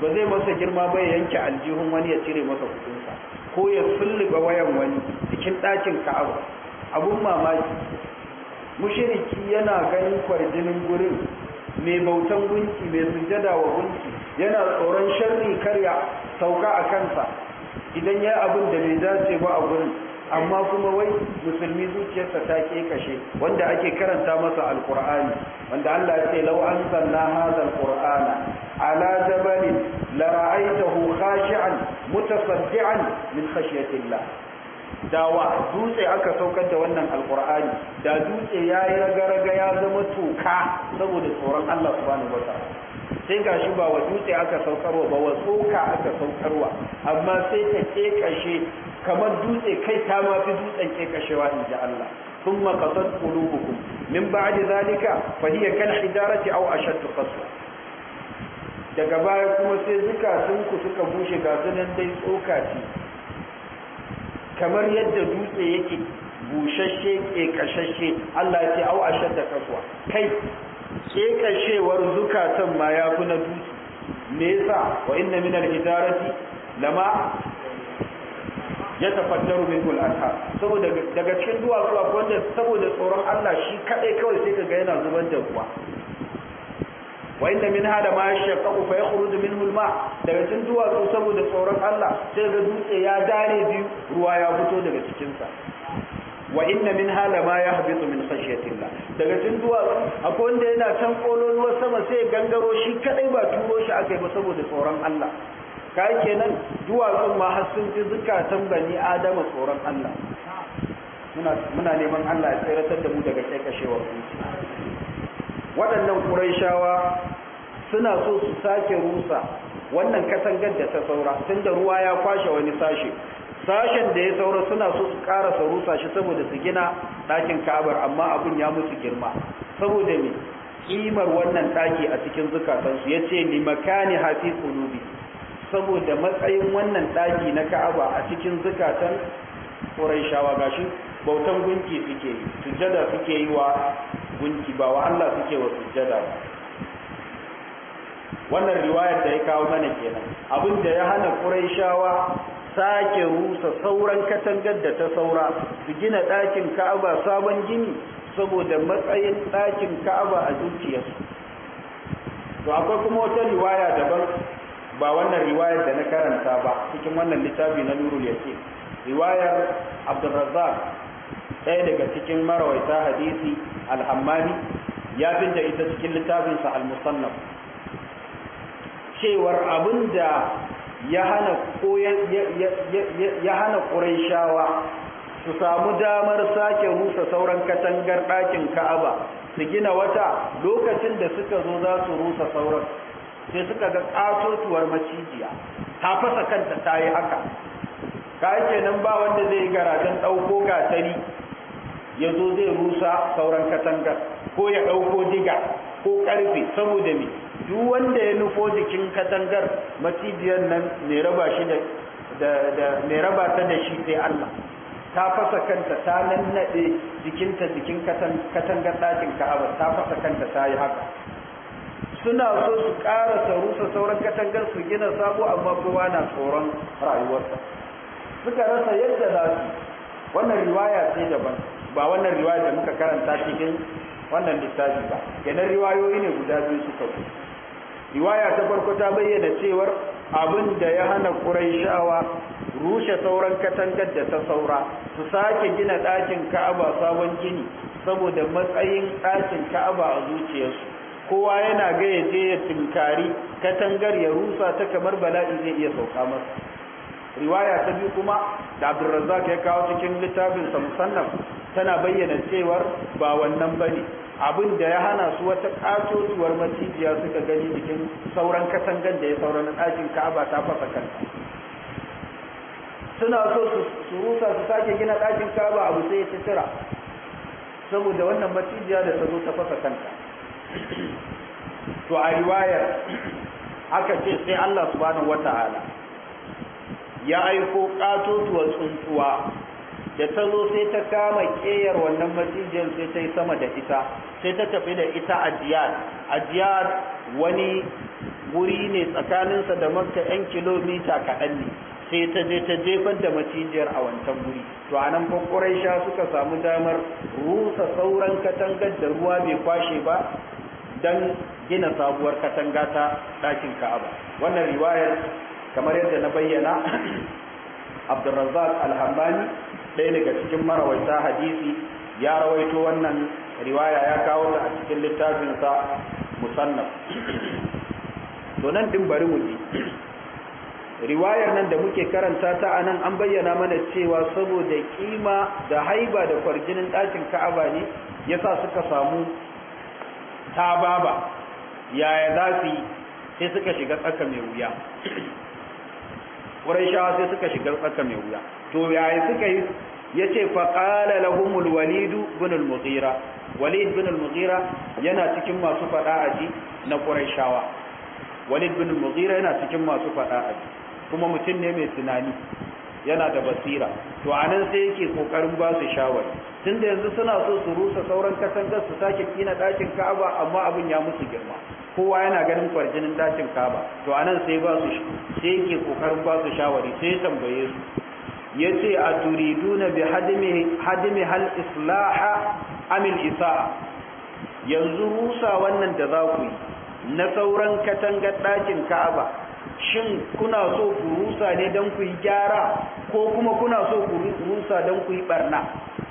ba zai masa girma ba ya yanke aljihun wani ya cire masa kudinsa ko ya sulluba wayan wani cikin ɗakin ka'aba abun mamaki mushiriki yana ganin kwarjinin gurin mai bautan gunki mai sujada wa gunki yana tsoron sharri karya sauka a kansa idan ya abin da bai dace ba a gurin amma kuma wai musulmi zuciyarsa ta kashe wanda ake karanta masa alkur'ani wanda Allah ya ce law anzalna hadha alqur'ana ala jabalin la ra'aytahu khashi'an mutasaddian min khashyatillah dawa dutse aka saukar da wannan alkur'ani da dutse yayi raga-raga ya zama toka saboda tsoron Allah subhanahu wataala sai gashi ba wa dutse aka saukarwa ba wa tsoka aka saukarwa amma sai ta kekashe kamar dutse kai ta ma fi dutsen kekashewa in ji Allah ثم قصد قلوبكم من بعد ذلك فهي كالحجارة أو أشد قسوة daga baya kuma sai zukatunku suka bushe ga sunan dai tsoka ce kamar yadda dutse yake bushashe kekashashe Allah ya ce au ashadda kaswa kai kekashewar zukatan ma ya fi na dutse me yasa wa inna min al-hijarati lama ya tafaddaru min al-anhar saboda daga cikin duwatsu akwai wanda saboda tsoron Allah shi kadai kawai sai kaga yana zubar da ruwa wa inna min hada ma yashaqqaqu fa yakhruju minhu al-ma daga cikin duwatsu saboda tsoron Allah sai ga dutse ya dare biyu ruwa ya fito daga cikin sa wa inna min hala ma yahbitu min khashyatillah daga cikin duwatsu akwai wanda yana can kololuwar sama sai gangaro shi kadai ba turo shi akai ba saboda tsoron Allah kai kenan duwatsun ma har sun fi zukatan bani adama tsoron Allah muna muna neman Allah ya tsiratar da mu daga kaikashewar zuci waɗannan Qurayshawa suna so su sake rusa wannan katangar da ta saura tunda ruwa ya kwashe wani sashe sashen da ya saura suna so su karasa rusa shi saboda su gina ɗakin ka'abar amma abin ya musu girma saboda me kimar wannan ɗaki a cikin zukatansu ya ce ni makani hafi kulubi saboda matsayin wannan ɗaki na ka'aba a cikin zukatan ƙuraishawa gashi bautan gunki suke yi sujjada suke yi wa gunki ba wa Allah suke wa sujjada ba wannan riwayar da ya kawo mana kenan abin da ya hana ƙuraishawa sake rusa sauran katangar da ta saura su gina ɗakin ka'aba sabon gini saboda matsayin ɗakin ka'aba a zuciyarsu to akwai kuma wata riwaya daban ba wannan riwayar da na karanta ba cikin wannan littafi na nurul yaqin riwayar abdurrazzaq ɗaya daga cikin marawaita hadisi al-hammani ya finta ita cikin littafinsa al-musannaf cewar abinda ya hana ya hana ƙuraishawa su samu damar sake rusa sauran katangar ɗakin ka'aba su gina wata lokacin da suka zo za su rusa sauran sai suka ga ƙatotuwar macijiya ta fasa kanta ta yi haka ka kenan ba wanda zai garajen ɗauko gatari ya zo zai rusa sauran katangar ko ya ɗauko diga ko ƙarfe saboda me duk wanda ya nufo jikin katangar macijiyar nan mai raba shi da mai raba ta da shi sai Allah ta fasa kanta ta nannaɗe jikinta jikin katangar ɗakin ka'aba ta fasa kanta ta yi haka suna so su ƙara rusa sauran katangar su gina sabo amma kowa na tsoron rayuwarsa suka rasa yadda za su wannan riwaya ce daban ba wannan riwaya da muka karanta cikin wannan littafi ba kenan riwayoyi ne guda biyu suka zo riwaya ta farko ta bayyana cewar abin da ya hana Qurayshawa rushe sauran katangar da ta saura su sake gina ɗakin Ka'aba sabon gini saboda matsayin ɗakin Ka'aba a zuciyarsu kowa yana ga ya je ya tinkari katangar ya rusa ta kamar bala'i zai iya sauka masa riwaya ta biyu kuma da Abdulrazzaq ya kawo cikin littafin sa musannaf tana bayyana cewar ba wannan bane abin da ya hana su wata katotuwar macijiya suka gani jikin sauran katangan da ya sauran ɗakin Ka'aba ta fasa kanta suna so su rusa su sake gina ɗakin Ka'aba abu sai ya tsira saboda wannan macijiya da ta zo ta fasa kanta to a riwayar aka ce sai Allah subhanahu wata'ala ya aiko katotuwar tsuntsuwa da ta zo sai ta kama ƙeyar wannan macijiyar sai ta yi sama da ita sai ta tafi da ita a jiyar a jiyar wani wuri ne tsakaninsa da makka 'yan kilomita kaɗan ne sai ta je ta jefar da macijiyar a wancan wuri to a nan sha suka samu damar rusa sauran katangar da ruwa bai kwashe ba don gina sabuwar katanga ta ɗakin ka'aba wannan riwayar kamar yadda na bayyana abdulrazzaq alhambani ɗaya daga cikin marawaita hadisi ya rawaito wannan riwaya ya kawo ta a cikin littafinsa musannaf to nan din bari mu ji riwayar nan da muke karanta ta a nan an bayyana mana cewa saboda kima da haiba da kwarjinin ɗakin ka'aba ne yasa suka samu tababa yaya za su yi sai suka shiga tsaka mai wuya shawa sai suka shiga tsaka mai wuya to yaya suka yi ya ce faƙala lahumul walidu bin al-mughira walid bin al-mughira yana cikin masu faɗa aji na shawa. walid bin al-mughira yana cikin masu faɗa aji kuma mutum ne mai tunani yana da basira to anan sai yake kokarin ba su shawari tunda yanzu suna so su rusa sauran katangar su sake kina dakin Ka'aba amma abin ya musu girma kowa yana ganin kwarjinin dakin Ka'aba to anan sai ba su sai yake kokarin ba su shawari sai ya tambaye su yace aturiduna bi hadimi hadimi hal islaha am al isaa yanzu rusa wannan da za ku yi na sauran katangar dakin Ka'aba shin kuna so ku rusa ne don ku yi gyara ko kuma kuna so ku rusa don ku yi barna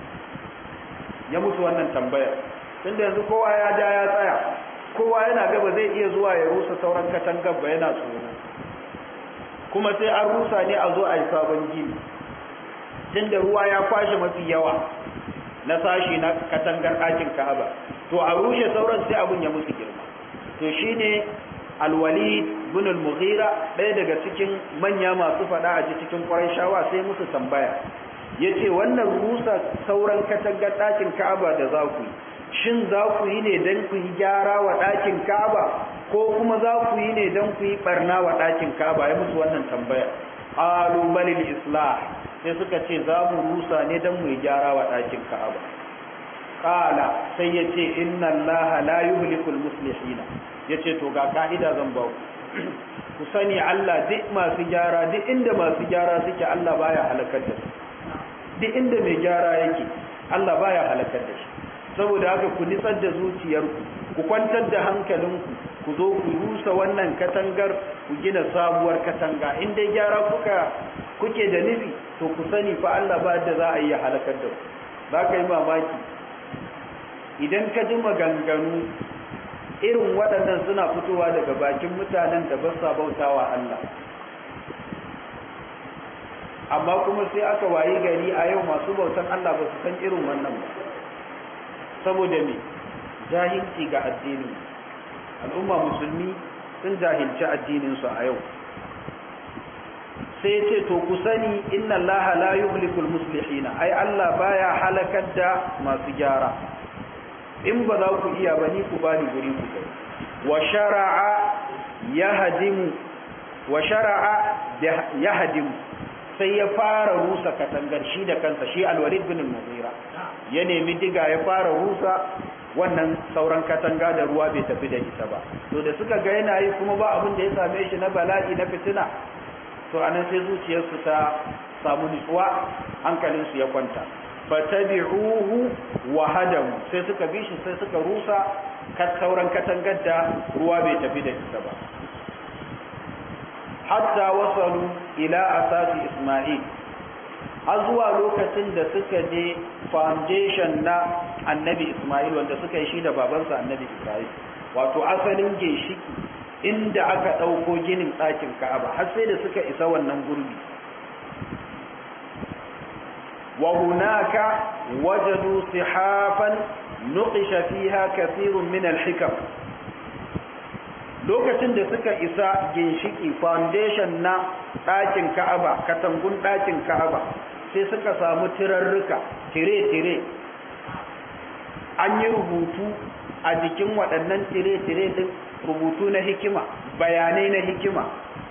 ya mutu wannan tambaya tunda yanzu kowa ya ja ya tsaya kowa yana gaba zai iya zuwa ya rusa sauran katangar ba yana tsoro kuma sai an rusa ne a zo a yi sabon gini tunda ruwa ya kwashe mafi yawa na sashi na katangar ɗakin ka'aba to a rushe sauran sai abun ya musu girma to shine alwalid bin al-mughira ɗaya daga cikin manya masu faɗa a cikin shawa sai musu tambaya yace wannan rusa sauran katangar ɗakin Ka'aba da za ku yi shin za ku yi ne dan ku yi gyara wa ɗakin Ka'aba ko kuma za ku yi ne dan ku yi barna wa ɗakin Ka'aba ya musu wannan tambaya qalu balil islah sai suka ce za mu rusa ne dan mu yi gyara wa ɗakin Ka'aba qala sai yace inna allaha la yuhlikul muslihina yace to ga ka'ida zan ba ku ku sani Allah duk masu gyara duk inda masu gyara suke Allah baya halakar da su duk inda mai gyara yake Allah baya halakar da shi saboda haka ku nitsar da zuciyarku ku kwantar da hankalinku ku zo ku rusa wannan katangar ku gina sabuwar katanga in dai gyara kuka kuke da nufi to ku sani fa Allah ba da za a yi halakar da ku za ka yi mamaki idan ka ji maganganu irin waɗannan suna fitowa daga bakin mutanen da ba sa bautawa Allah amma kuma sai aka wayi gari a yau masu bautan Allah ba su san irin wannan ba saboda me jahilci ga addini al'umma musulmi sun jahilci addininsu a yau sai ce to ku sani inna Allah la yuhlikul muslihina ai Allah baya halakar da masu gyara in ba za ku iya ba ni ku bani guri ku kai wa shar'a yahdimu wa shar'a yahdimu sai ya fara rusa katangar shi da kansa shi alwalid bin al-mughira ya nemi diga ya fara rusa wannan sauran katanga da ruwa bai tafi da ita ba to da suka ga yana yi kuma ba abin da ya same shi na bala'i na fitina to anan sai zuciyarsu ta samu nutsuwa hankalinsu ya kwanta fatabi'uhu wa hadamu sai suka bi shi sai suka rusa kat sauran katangar da ruwa bai tafi da ita ba hatta wasalu ila asasi isma'il har zuwa lokacin da suka je foundation na annabi isma'il wanda suka yi shi da babansa annabi ibrahim wato asalin ginshiki inda aka ɗauko ginin ɗakin ka'aba har sai da suka isa wannan gurbi وهناك وجدوا صحافا نقش فيها كثير من الحكم lokacin da suka isa ginshiki foundation na ɗakin ka'aba katangun ɗakin ka'aba sai suka samu tirarruka tire-tire an yi rubutu a jikin waɗannan tire-tire din rubutu na hikima bayanai na hikima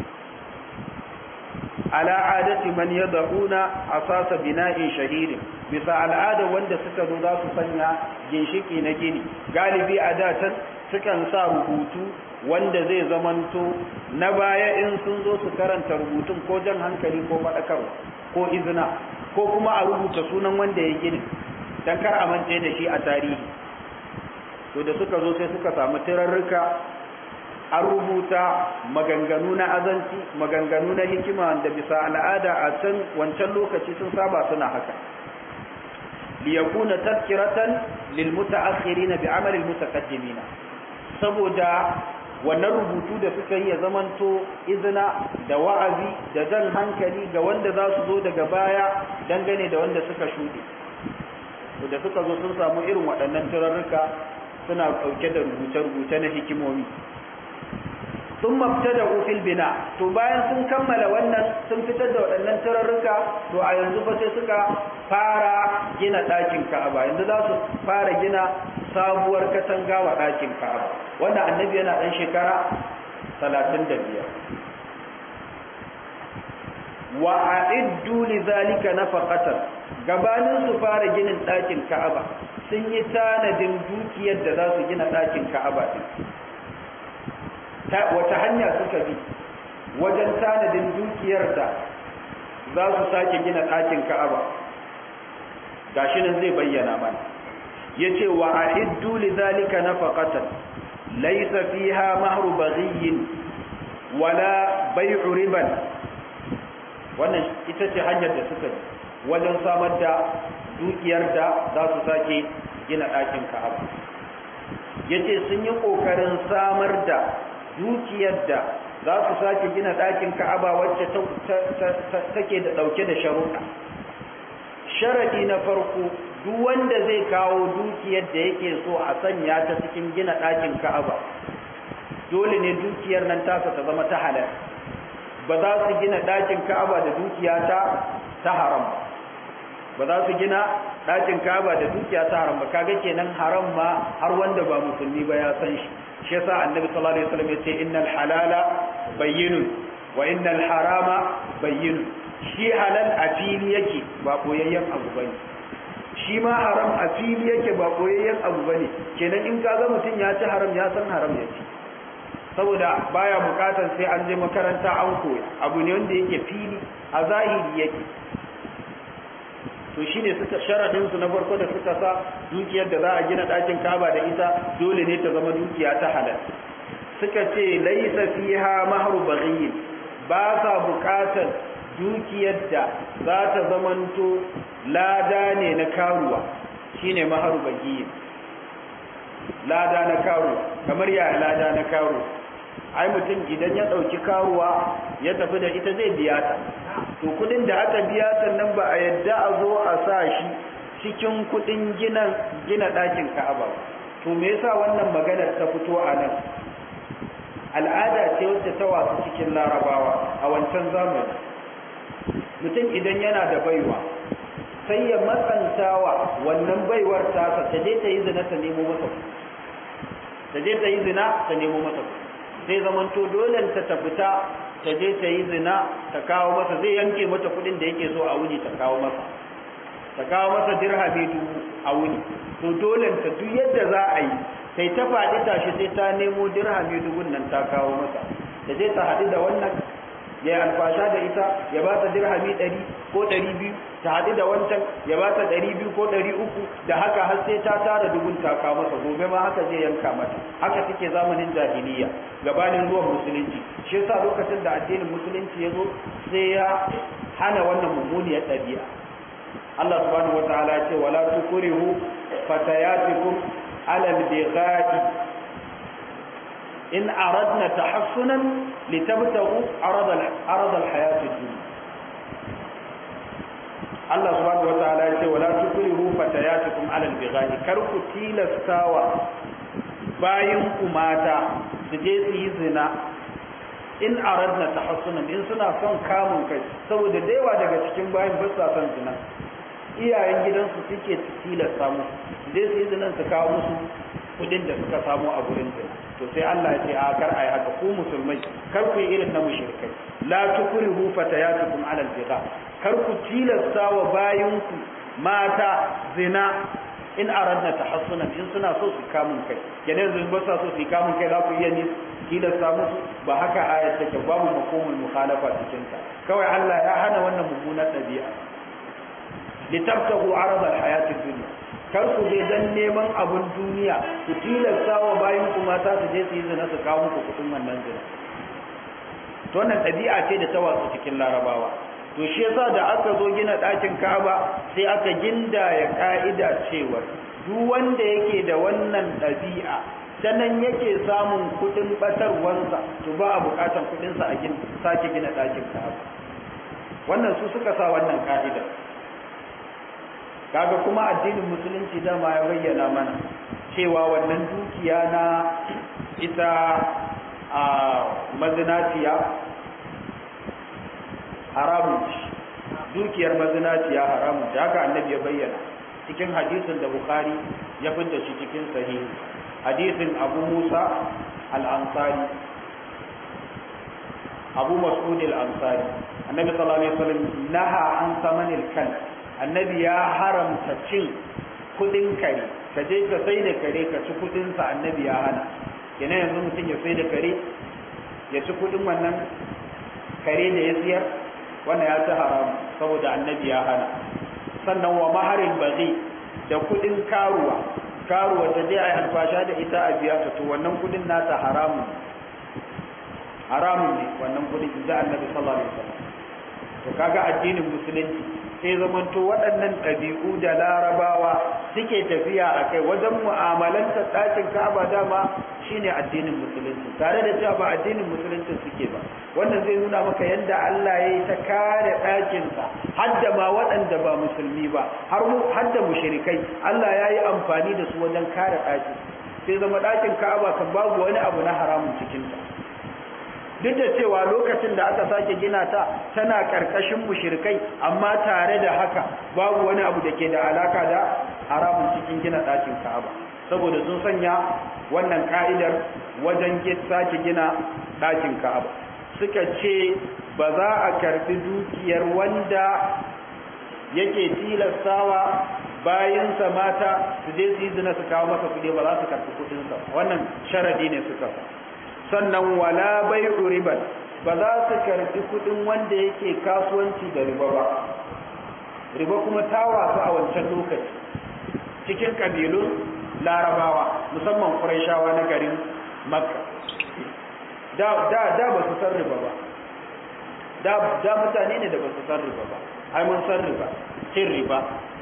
ala adati man yad'una asasa bina'in shahidin bisa al'ada wanda suka zo za su sanya ginshiki na gini galibi a datan sukan sa rubutu wanda zai zamanto na baya in sun zo su karanta rubutun ko jan hankali ko faɗakarwa ko izina ko kuma a rubuta sunan wanda ya gini don kar a mance da shi a tarihi to da suka zo sai suka samu tirarruka an rubuta maganganu na azanci maganganu na hikima da bisa al'ada a can wancan lokaci sun saba suna haka liyakuna tazkiratan lil mutaakhirin bi amal al mutaqaddimin saboda wannan rubutu da suka yi ya zamanto izina da wa'azi da jan hankali ga wanda za su zo daga baya dangane da wanda suka shuɗe da suka zo sun samu irin waɗannan turarruka suna ɗauke da rubuce-rubuce na hikimomi sun mafita da ufil bina to bayan sun kammala wannan sun fitar da waɗannan turarruka to a yanzu fa sai suka fara gina ɗakin ka'aba yanzu za su fara gina sabuwar katanga wa ɗakin ka'aba wanda annabi yana ɗan shekara talatin da biyar wa a'iddu li zalika nafaqatan gabanin su fara ginin ɗakin ka'aba sun yi tanadin dukiyar da za su gina ɗakin ka'aba din wata hanya suka bi wajen tanadin dukiyar da za su sake gina ɗakin ka'aba gashi nan zai bayyana mana yace wa a'iddu lidhalika nafaqatan laysa fiha mahru baghiyin wala bay'u riban wannan ita ce hanyar da suka bi wajen samar da dukiyar da za su sake gina ɗakin ka'aba yace sun yi ƙoƙarin samar da dukiyar da za su sake gina ɗakin ka'aba wacce take da ɗauke da sharuɗa sharaɗi na farko duk wanda zai kawo dukiyar da yake so a sanya ta cikin gina ɗakin ka'aba dole ne dukiyar nan tasa ta zama ta halal ba za su gina ɗakin ka'aba da dukiya ta ta haram ba za su gina ɗakin ka'aba da dukiya ta haram ba kaga kenan haram ma har wanda ba musulmi ba ya san shi shi yasa annabi sallallahu alaihi wasallam yace innal halala bayyinun wa innal harama bayyinun shi halal a fili yake ba koyayyen abu bane shi ma haram a fili yake ba koyayyen abu bane kenan in kaga mutum ya ci haram ya san haram ya ci saboda baya bukatar sai an je makaranta an koya abu ne wanda yake fili a zahiri yake to shine suka sharadin su na farko da suka sa dukiyar da za a gina ɗakin Ka'aba da ita dole ne ta zama dukiya ta halal suka ce laisa fiha mahru baghi ba sa bukatar dukiyar da za ta zamanto lada ne na karuwa shine mahru baghi lada na karuwa kamar ya lada na karuwa ai mutum idan ya ɗauki karuwa ya tafi da ita zai biya ta to kudin da aka biya ta nan ba a yadda a zo a sa shi cikin kudin gina gina ɗakin ka'aba to me yasa wannan maganar ta fito a nan al'ada ce wacce ta wasu cikin larabawa a wancan zamani mutum idan yana da baiwa sai ya matsantawa wannan baiwar tasa ta je ta yi zina ta nemo masa ta je ta yi zina ta nemo masa sai zamanto dole ta tafita ta je ta yi zina ta kawo masa zai yanke mata kudin da yake so a wuni ta kawo masa ta kawo masa dirhami dubu a wuni to dole ta duk yadda za a yi sai ta faɗi tashi sai ta nemo dirhami dubun nan ta kawo masa ta je ta haɗu da wannan ya yi alfasha da ita ya ba ta dirhami ɗari ko ɗari biyu ta haɗu da wancan ya ba ta ɗari biyu ko ɗari uku da haka har sai ta tara dubun ta kawo masa gobe ma haka zai yanka mata haka take zamanin jahiliya gabanin zuwan musulunci shi yasa lokacin da addinin musulunci ya zo sai ya hana wannan mummuniyar ɗabi'a Allah subhanahu wataala ya ce wala tukrihu fatayatikum alal bigha'i in aradna tahassunan litabtagu arada arada alhayat ad-dunya Allah subhanahu wataala ya ce wala tukrihu fatayatikum alal bigha'i kar ku tilastawa bayin ku mata su je su yi zina in aradna tahassunan in suna son kamun kai saboda da yawa daga cikin bayin ba sa son zina iyayen gidansu suke tilasta musu je su yi zinan su kawo musu kudin da suka samu a gurin zina to sai Allah ya ce a kar ayi haka ku musulmai kar ku yi irin na mushrikai la tukrihu fatayatukum ala al-bigha kar ku tilasta wa bayinku mata zina in aradna tahassunan in suna so su kamun kai kenan yanzu ba sa so su kamun kai za ku iya ni tilasta musu ba haka ayat take babu makomul mukhalafa cikin ta kawai Allah ya hana wannan mummunar dabi'a litabtahu arada alhayati dunya kar ku je dan neman abun duniya ku tilasta wa bayin ku mata su je su yi zina su kawo muku kudin wannan zina to wannan dabi'a ce da ta watsu cikin larabawa to shi yasa da aka zo gina ɗakin Ka'aba sai aka gindaya ka'ida cewa duk wanda yake da wannan ɗabi'a sanan yake samun kudin batarwansa to ba a bukatan kudin sa a gin sake gina ɗakin Ka'aba wannan su suka sa wannan ka'ida kaga kuma addinin musulunci dama ya bayyana mana cewa wannan dukiya na ita a mazinaciya haramun dukiyar mazinaciya haramun haka annabi ya bayyana cikin hadisin da bukhari ya fidda shi cikin sahihi hadisin abu musa al-ansari abu mas'ud al-ansari annabi sallallahu alaihi wasallam naha an samanil kan annabi ya haramta cin kudin kare ka je ka sai da kare ka ci kudin sa annabi ya hana kenan yanzu mutum ya sai da kare ya ci kudin wannan kare da ya siyar wannan ya ci haram saboda annabi ya hana sannan wa maharin bazi da kudin karuwa karuwa ta je ai alfasha da ita a biya ta to wannan kudin nata haramun haramun ne wannan kudin da annabi sallallahu alaihi wasallam to kaga addinin musulunci sai zamanto waɗannan ɗabi'u da larabawa suke tafiya a kai wajen mu'amalanta ɗakin ka'aba dama shine addinin musulunci tare da cewa ba addinin musulunci suke ba wannan zai nuna maka yadda Allah ya yi ta kare ɗakinsa har da ma waɗanda ba musulmi ba har mu har da mushrikai Allah ya yi amfani da su wajen kare ɗakin sai zama ɗakin ka'aba kan babu wani abu na haramun cikinta duk da cewa lokacin da aka sake gina ta tana karkashin mushrikai amma tare da haka babu wani abu da ke da alaka da haramun cikin gina ɗakin Ka'aba saboda sun sanya wannan ka'idar wajen sake gina ɗakin Ka'aba suka ce ba za a karbi dukiyar wanda yake tilastawa bayansa mata su je su yi zina su kawo masa kuɗi ba za su karbi kuɗinsa wannan sharadi ne suka sannan wala bai'u riban ba za su karbi kudin wanda yake kasuwanci da riba ba riba kuma ta wasu a wancan lokaci cikin kabilun larabawa musamman ƙurayshawa na garin makka da da da ba su san riba ba da da mutane ne da ba su san riba ba ai mun san riba cin riba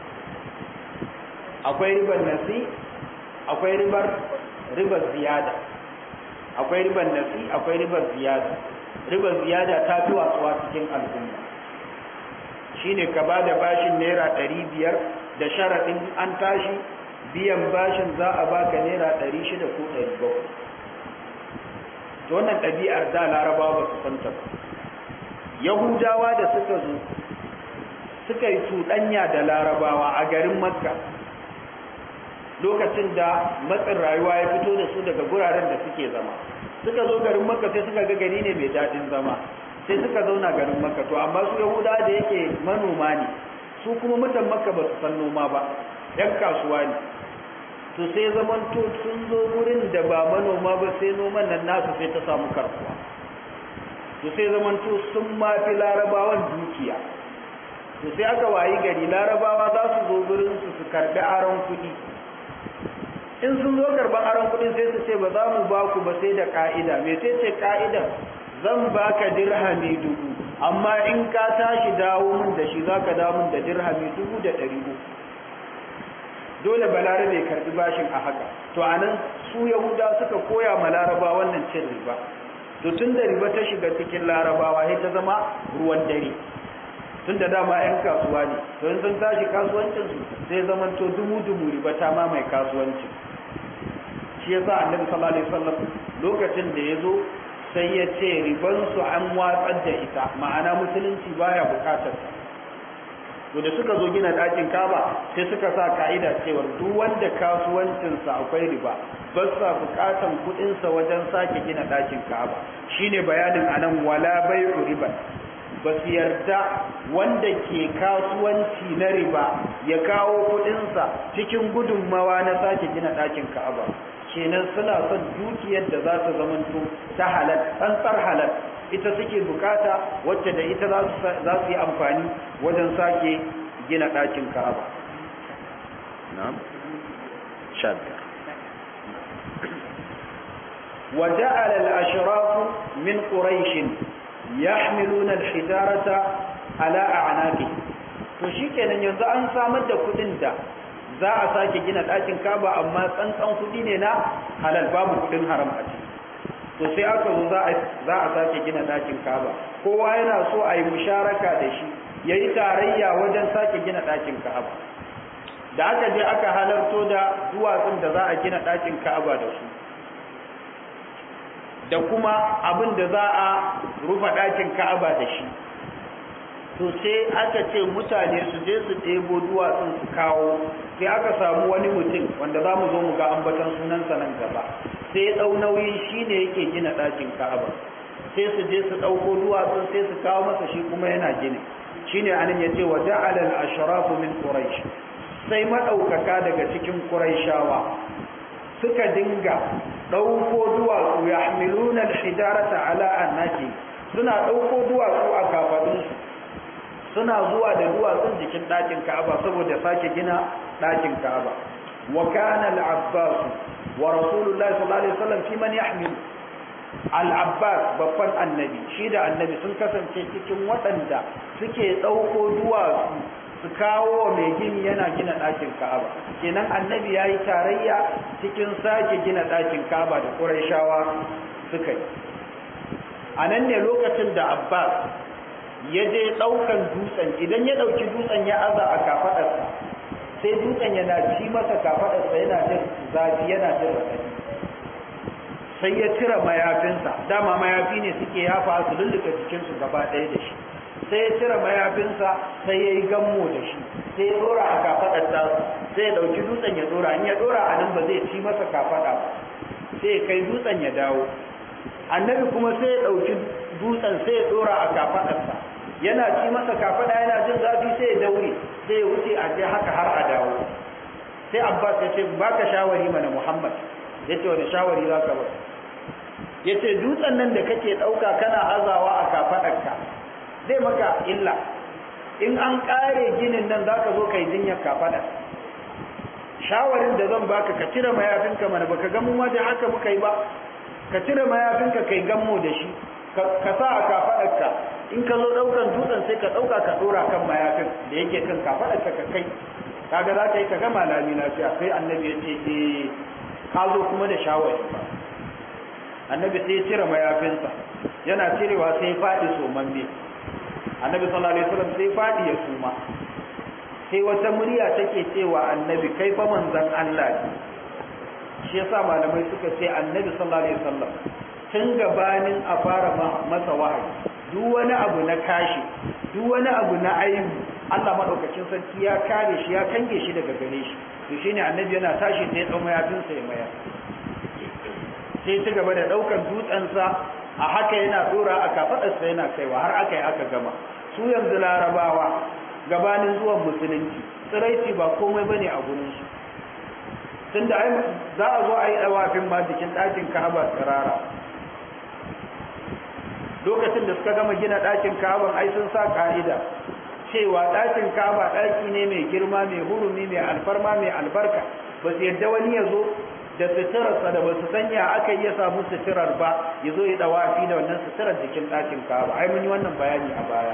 akwai ribar nasi akwai ribar ribar ziyada akwai ribar nasi akwai ribar ziyada ribar ziyada ta fi watsuwa cikin al'umma shine ka ba da bashin naira ɗari biyar da sharaɗin an tashi biyan bashin za a baka naira ɗari shida ko ɗari bakwai to wannan ɗabi'ar da larabawa ba su santa ba yahudawa da suka zo suka yi cuɗanya da larabawa a garin makka lokacin da matsin rayuwa ya fito da su daga guraren da suke zama suka zo garin makka sai suka ga gari ne mai daɗin zama sai suka zauna garin makka to amma su yahuda da yake manoma ne su kuma mutan makka ba su san noma ba yan kasuwa ne to sai zaman to sun zo gurin da ba manoma ba sai noman nan nasu sai ta samu karkuwa to sai zaman to sun ma fi larabawan dukiya to sai aka wayi gari larabawa za su zo gurin su su karbi aron kuɗi in sun zo karban aron kudin sai su ce ba za mu ba ku ba sai da ka'ida me sai ce ka'idar zan baka dirhami dubu amma in ka tashi dawo min da shi zaka dawo min da dirhami dubu da ɗari uku dole balarabe karbi bashin a haka to anan su yahuda suka koya ma laraba wannan cin riba to tun da riba ta shiga cikin larabawa sai ta zama ruwan dare tun da dama 'yan kasuwa ne to in sun tashi kasuwancinsu sai zaman to dumu-dumu riba ta ma mai kasuwancin shi yasa annabi sallallahu alaihi wasallam lokacin da ya zo sai ya ce ribansu an watsar da ita ma'ana musulunci baya bukatar ta to da suka zo gina ɗakin kaba sai suka sa ka'ida cewa duk wanda kasuwancinsa akwai riba ba sa bukatan kuɗinsa wajen sake gina ɗakin kaba shine bayanin anan wala bai'u riba ba su yarda wanda ke kasuwanci na riba ya kawo kudinsa cikin gudunmawa na sake gina ɗakin ka'aba kenan suna son dukiyar da za ta zamanto ta halal tsantsar halal ita suke bukata wacce da ita za su yi amfani wajen sake gina ɗakin ka'aba na'am shabiyar وجعل الأشراف من قريش يحملون الحجارة على أعناقهم to shikenan yanzu an samar da kudin da za a sake gina ɗakin kaba amma tsantsan kudi ne na halal babu kudin haram a ciki to sai aka zo za a sake gina ɗakin kaba kowa yana so a yi musharaka da shi ya yi tarayya wajen sake gina ɗakin kaba da aka je aka halarto da duwatsun da za a gina ɗakin kaba da su da kuma abin da za a rufa ɗakin ka'aba da shi to sai aka ce mutane su je su ɗebo duwatsun su kawo sai aka samu wani mutum wanda za mu zo mu ga ambatan sunansa nan gaba sai ya ɗau nauyin shi ne yake gina ɗakin ka'aba sai su je su ɗauko duwatsun sai su kawo masa shi kuma yana gini shi ne anan ya ce wa ja'ala al-ashrafu min quraish sai maɗaukaka daga cikin quraishawa suka dinga ɗauko duwatsu ya hamiluna hijarata ala annaki suna ɗauko duwatsu a kafaɗinsu suna zuwa da duwatsun jikin ɗakin ka'aba saboda sake gina ɗakin ka'aba wa kana al-abbas wa rasulullahi sallallahu alaihi wasallam fi man yahmil al-abbas babban annabi shi da annabi sun kasance cikin waɗanda suke ɗauko duwatsu su kawo mai gini yana gina ɗakin ka'aba kenan annabi ya yi tarayya cikin sake gina ɗakin ka'aba da ƙuraishawa suka yi a nan ne lokacin da abbas ya je ɗaukan dutsen idan ya ɗauki dutsen ya aza a kafaɗarsa sai dutsen yana ci masa kafaɗarsa yana jin zafi yana jin raɗaɗi sai ya cire mayafinsa dama mayafi ne suke yafa su lulluka jikinsu gaba ɗaya da shi sai ya cire mayafinsa sai ya yi gammo da shi sai ya dora a kafaɗar tasa sai ya ɗauki dutsen ya dora in ya dora a nan ba zai ci masa kafaɗa ba sai ya kai dutsen ya dawo annabi kuma sai ya ɗauki dutsen sai ya dora a kafaɗarsa yana ci masa kafaɗa yana jin zafi sai ya daure sai ya wuce a je haka har a dawo sai abbas ya ce baka shawari mana muhammad ya ce wani shawari za ka ba ya ce dutsen nan da kake ɗauka kana azawa a kafaɗarka zai maka illa in an kare ginin nan zaka zo kai jinyar kafada shawarin da zan baka ka cire mayafinka mana baka ga mu ma da haka muka yi ba ka cire mayafinka kai gammo da shi ka sa a kafadarka in ka zo daukan dutsen sai ka dauka ka dora kan mayafin da yake kan kafadarka ka kai kaga za ka yi ka gama lami lafiya sai annabi ya ce eh ka zo kuma da shawari ba annabi sai ya cire mayafinsa yana cirewa sai ya faɗi somamme annabi sallallahu alaihi wasallam sai fadi ya suma sai wata murya take cewa annabi kai fa manzon Allah ne shi yasa malamai suka ce annabi sallallahu alaihi wasallam tun gabanin a fara masa wahayi duk wani abu na kashi duk wani abu na aibu Allah madaukakin sarki ya kare shi ya kange shi daga gare shi to shine annabi yana tashi sai ya dau mayafinsa ya maya sai ci gaba da daukan dutsensa a haka yana dora a kafadarsa yana kaiwa har aka yi aka gama su yanzu larabawa gabanin zuwan musulunci tsiraici ba komai bane a gurin su tunda ai za a zo a yi dawafin ma jikin ɗakin ka'aba tsirara lokacin da suka gama gina ɗakin ka'aban ai sun sa ka'ida cewa ɗakin ka'aba ɗaki ne mai girma mai hurumi mai alfarma mai albarka ba su yadda wani ya zo da suturarsa da ba su sanya aka yi ya samu suturar ba ya zo ya dawafi da wannan suturar jikin ɗakin kaba ai mun yi wannan bayani a baya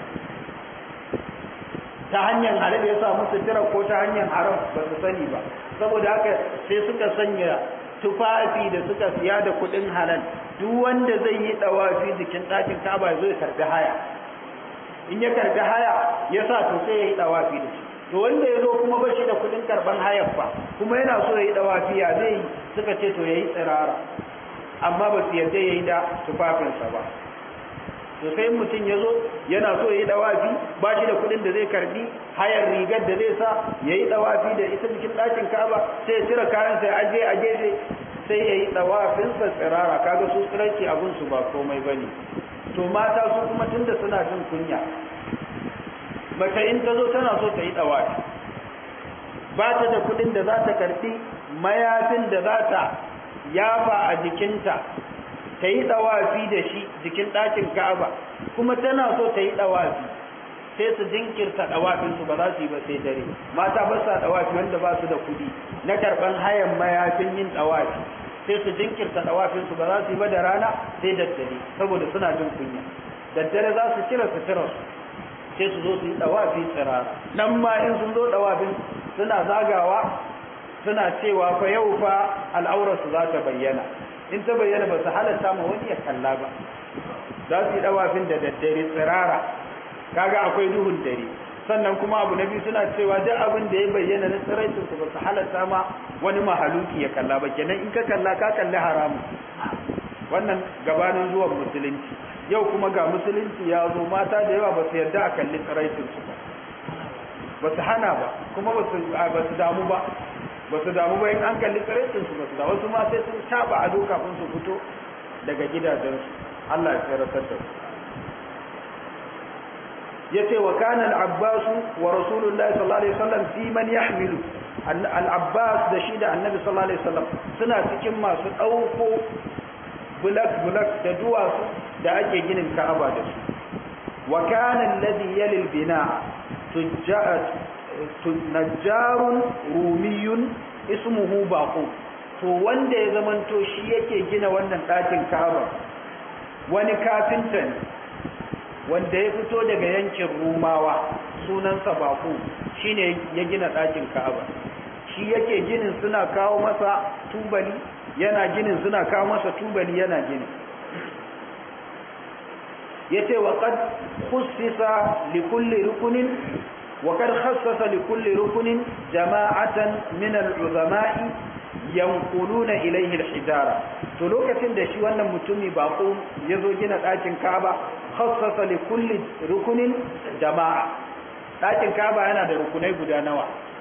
ta hanyar halal ya samu suturar ko ta hanyar haram ba su sani ba saboda haka sai suka sanya tufafi da suka siya da kuɗin halal duk wanda zai yi dawafi jikin ɗakin kaba ya zo ya karbi haya in ya karbi haya ya sa to sai ya yi dawafi da shi to wanda ya zo kuma ba shi da kudin karban hayar fa kuma yana so ya yi dawafiya zai yi suka ce to ya yi tsirara amma ba su yarda ya yi da tufafinsa ba to sai mutum ya zo yana so ya yi dawafi ba shi da kudin da zai karbi hayar rigar da zai sa ya yi dawafi da ita cikin ɗakin kaba sai ya cire kayan sai aje a gefe sai ya yi dawafinsa tsirara kaga su tsirarki abinsu ba komai ba ne to mata su kuma tunda suna jin kunya mace in ta zo tana so ta yi dawafi ba ta da kudin da za ta karfi mayafin da za ta yafa a jikinta ta yi dawafi da shi jikin ɗakin ka'aba kuma tana so ta yi dawafi sai su jinkirta dawafinsu ba za su yi ba sai dare mata ba sa dawafi wanda ba su da kudi na karban hayan mayafin yin dawafi sai su jinkirta dawafinsu ba za su yi ba da rana sai daddare saboda suna jin kunya daddare za su cire suturarsu sai su zo su yi dawafi tsirara nan ma in sun zo dawafin suna zagawa suna cewa fa yau fa al'aurarsu za ta bayyana in ta bayyana ba su halatta ma wani ya kalla ba za su yi dawafin da daddare tsirara kaga akwai duhun dare sannan kuma abu na biyu suna cewa duk abin da ya bayyana na tsiraitin su ba su halatta ma wani mahaluki ya kalla ba kenan in ka kalla ka kalli haramu wannan gabanin zuwan musulunci yau kuma ga musulunci ya zo mata da yawa ba su yarda a kalli tsiraitin su ba ba su hana ba kuma ba su damu ba ba su damu ba in an kalli tsiraitin su ba su damu wasu ma sai sun taba ado kafin su fito daga gidajensu Allah ya tsiratar da su yace wa kana al-abbas wa rasulullahi sallallahu alaihi wasallam fi man yahmilu al-abbas da shi da annabi sallallahu alaihi wasallam suna cikin masu dauko bulak bulak da duwatsu da ake ginin ka'aba da su wa kana alladhi yali al-bina najjarun rumiyun ismuhu baqu to wanda ya zamanto shi yake gina wannan ɗakin ka'aba wani kafinta ne wanda ya fito daga yankin rumawa sunansa baku shine ya gina ɗakin ka'aba shi yake ginin suna kawo masa tubali yana ginin suna kawo masa tubali yana ginin yace wa qad khussisa li kulli rukunin wa qad khassasa li kulli rukunin jama'atan min al-uzama'i yanquluna ilayhi al-hijara to lokacin da shi wannan mutumi bako yazo gina ɗakin Ka'aba khassasa li kulli rukunin jama'a ɗakin Ka'aba yana da rukunai guda nawa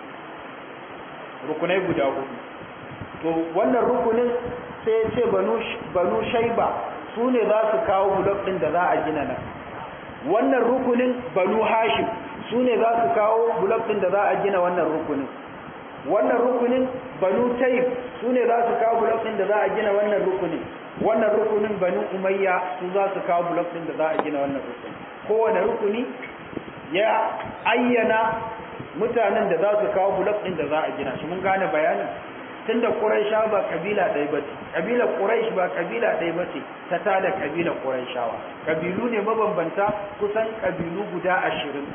rukunai guda hudu to wannan rukunin sai ya ce banu banu shayba su ne za su kawo bulok ɗin da za a gina nan wannan rukunin banu hashim su ne za su kawo bulok ɗin da za a gina wannan rukunin wannan rukunin banu taif su ne za su kawo bulok ɗin da za a gina wannan rukunin wannan rukunin banu umayya su za su kawo bulok ɗin da za a gina wannan rukunin kowane rukuni ya ayyana mutanen da za su kawo bulok ɗin da za a gina shi mun gane bayanin tunda Quraisha ba kabila ɗaya bace kabilar Quraish ba kabila ɗaya bace ta tada kabilar Quraishawa kabilu ne mabambanta kusan kabilu guda ashirin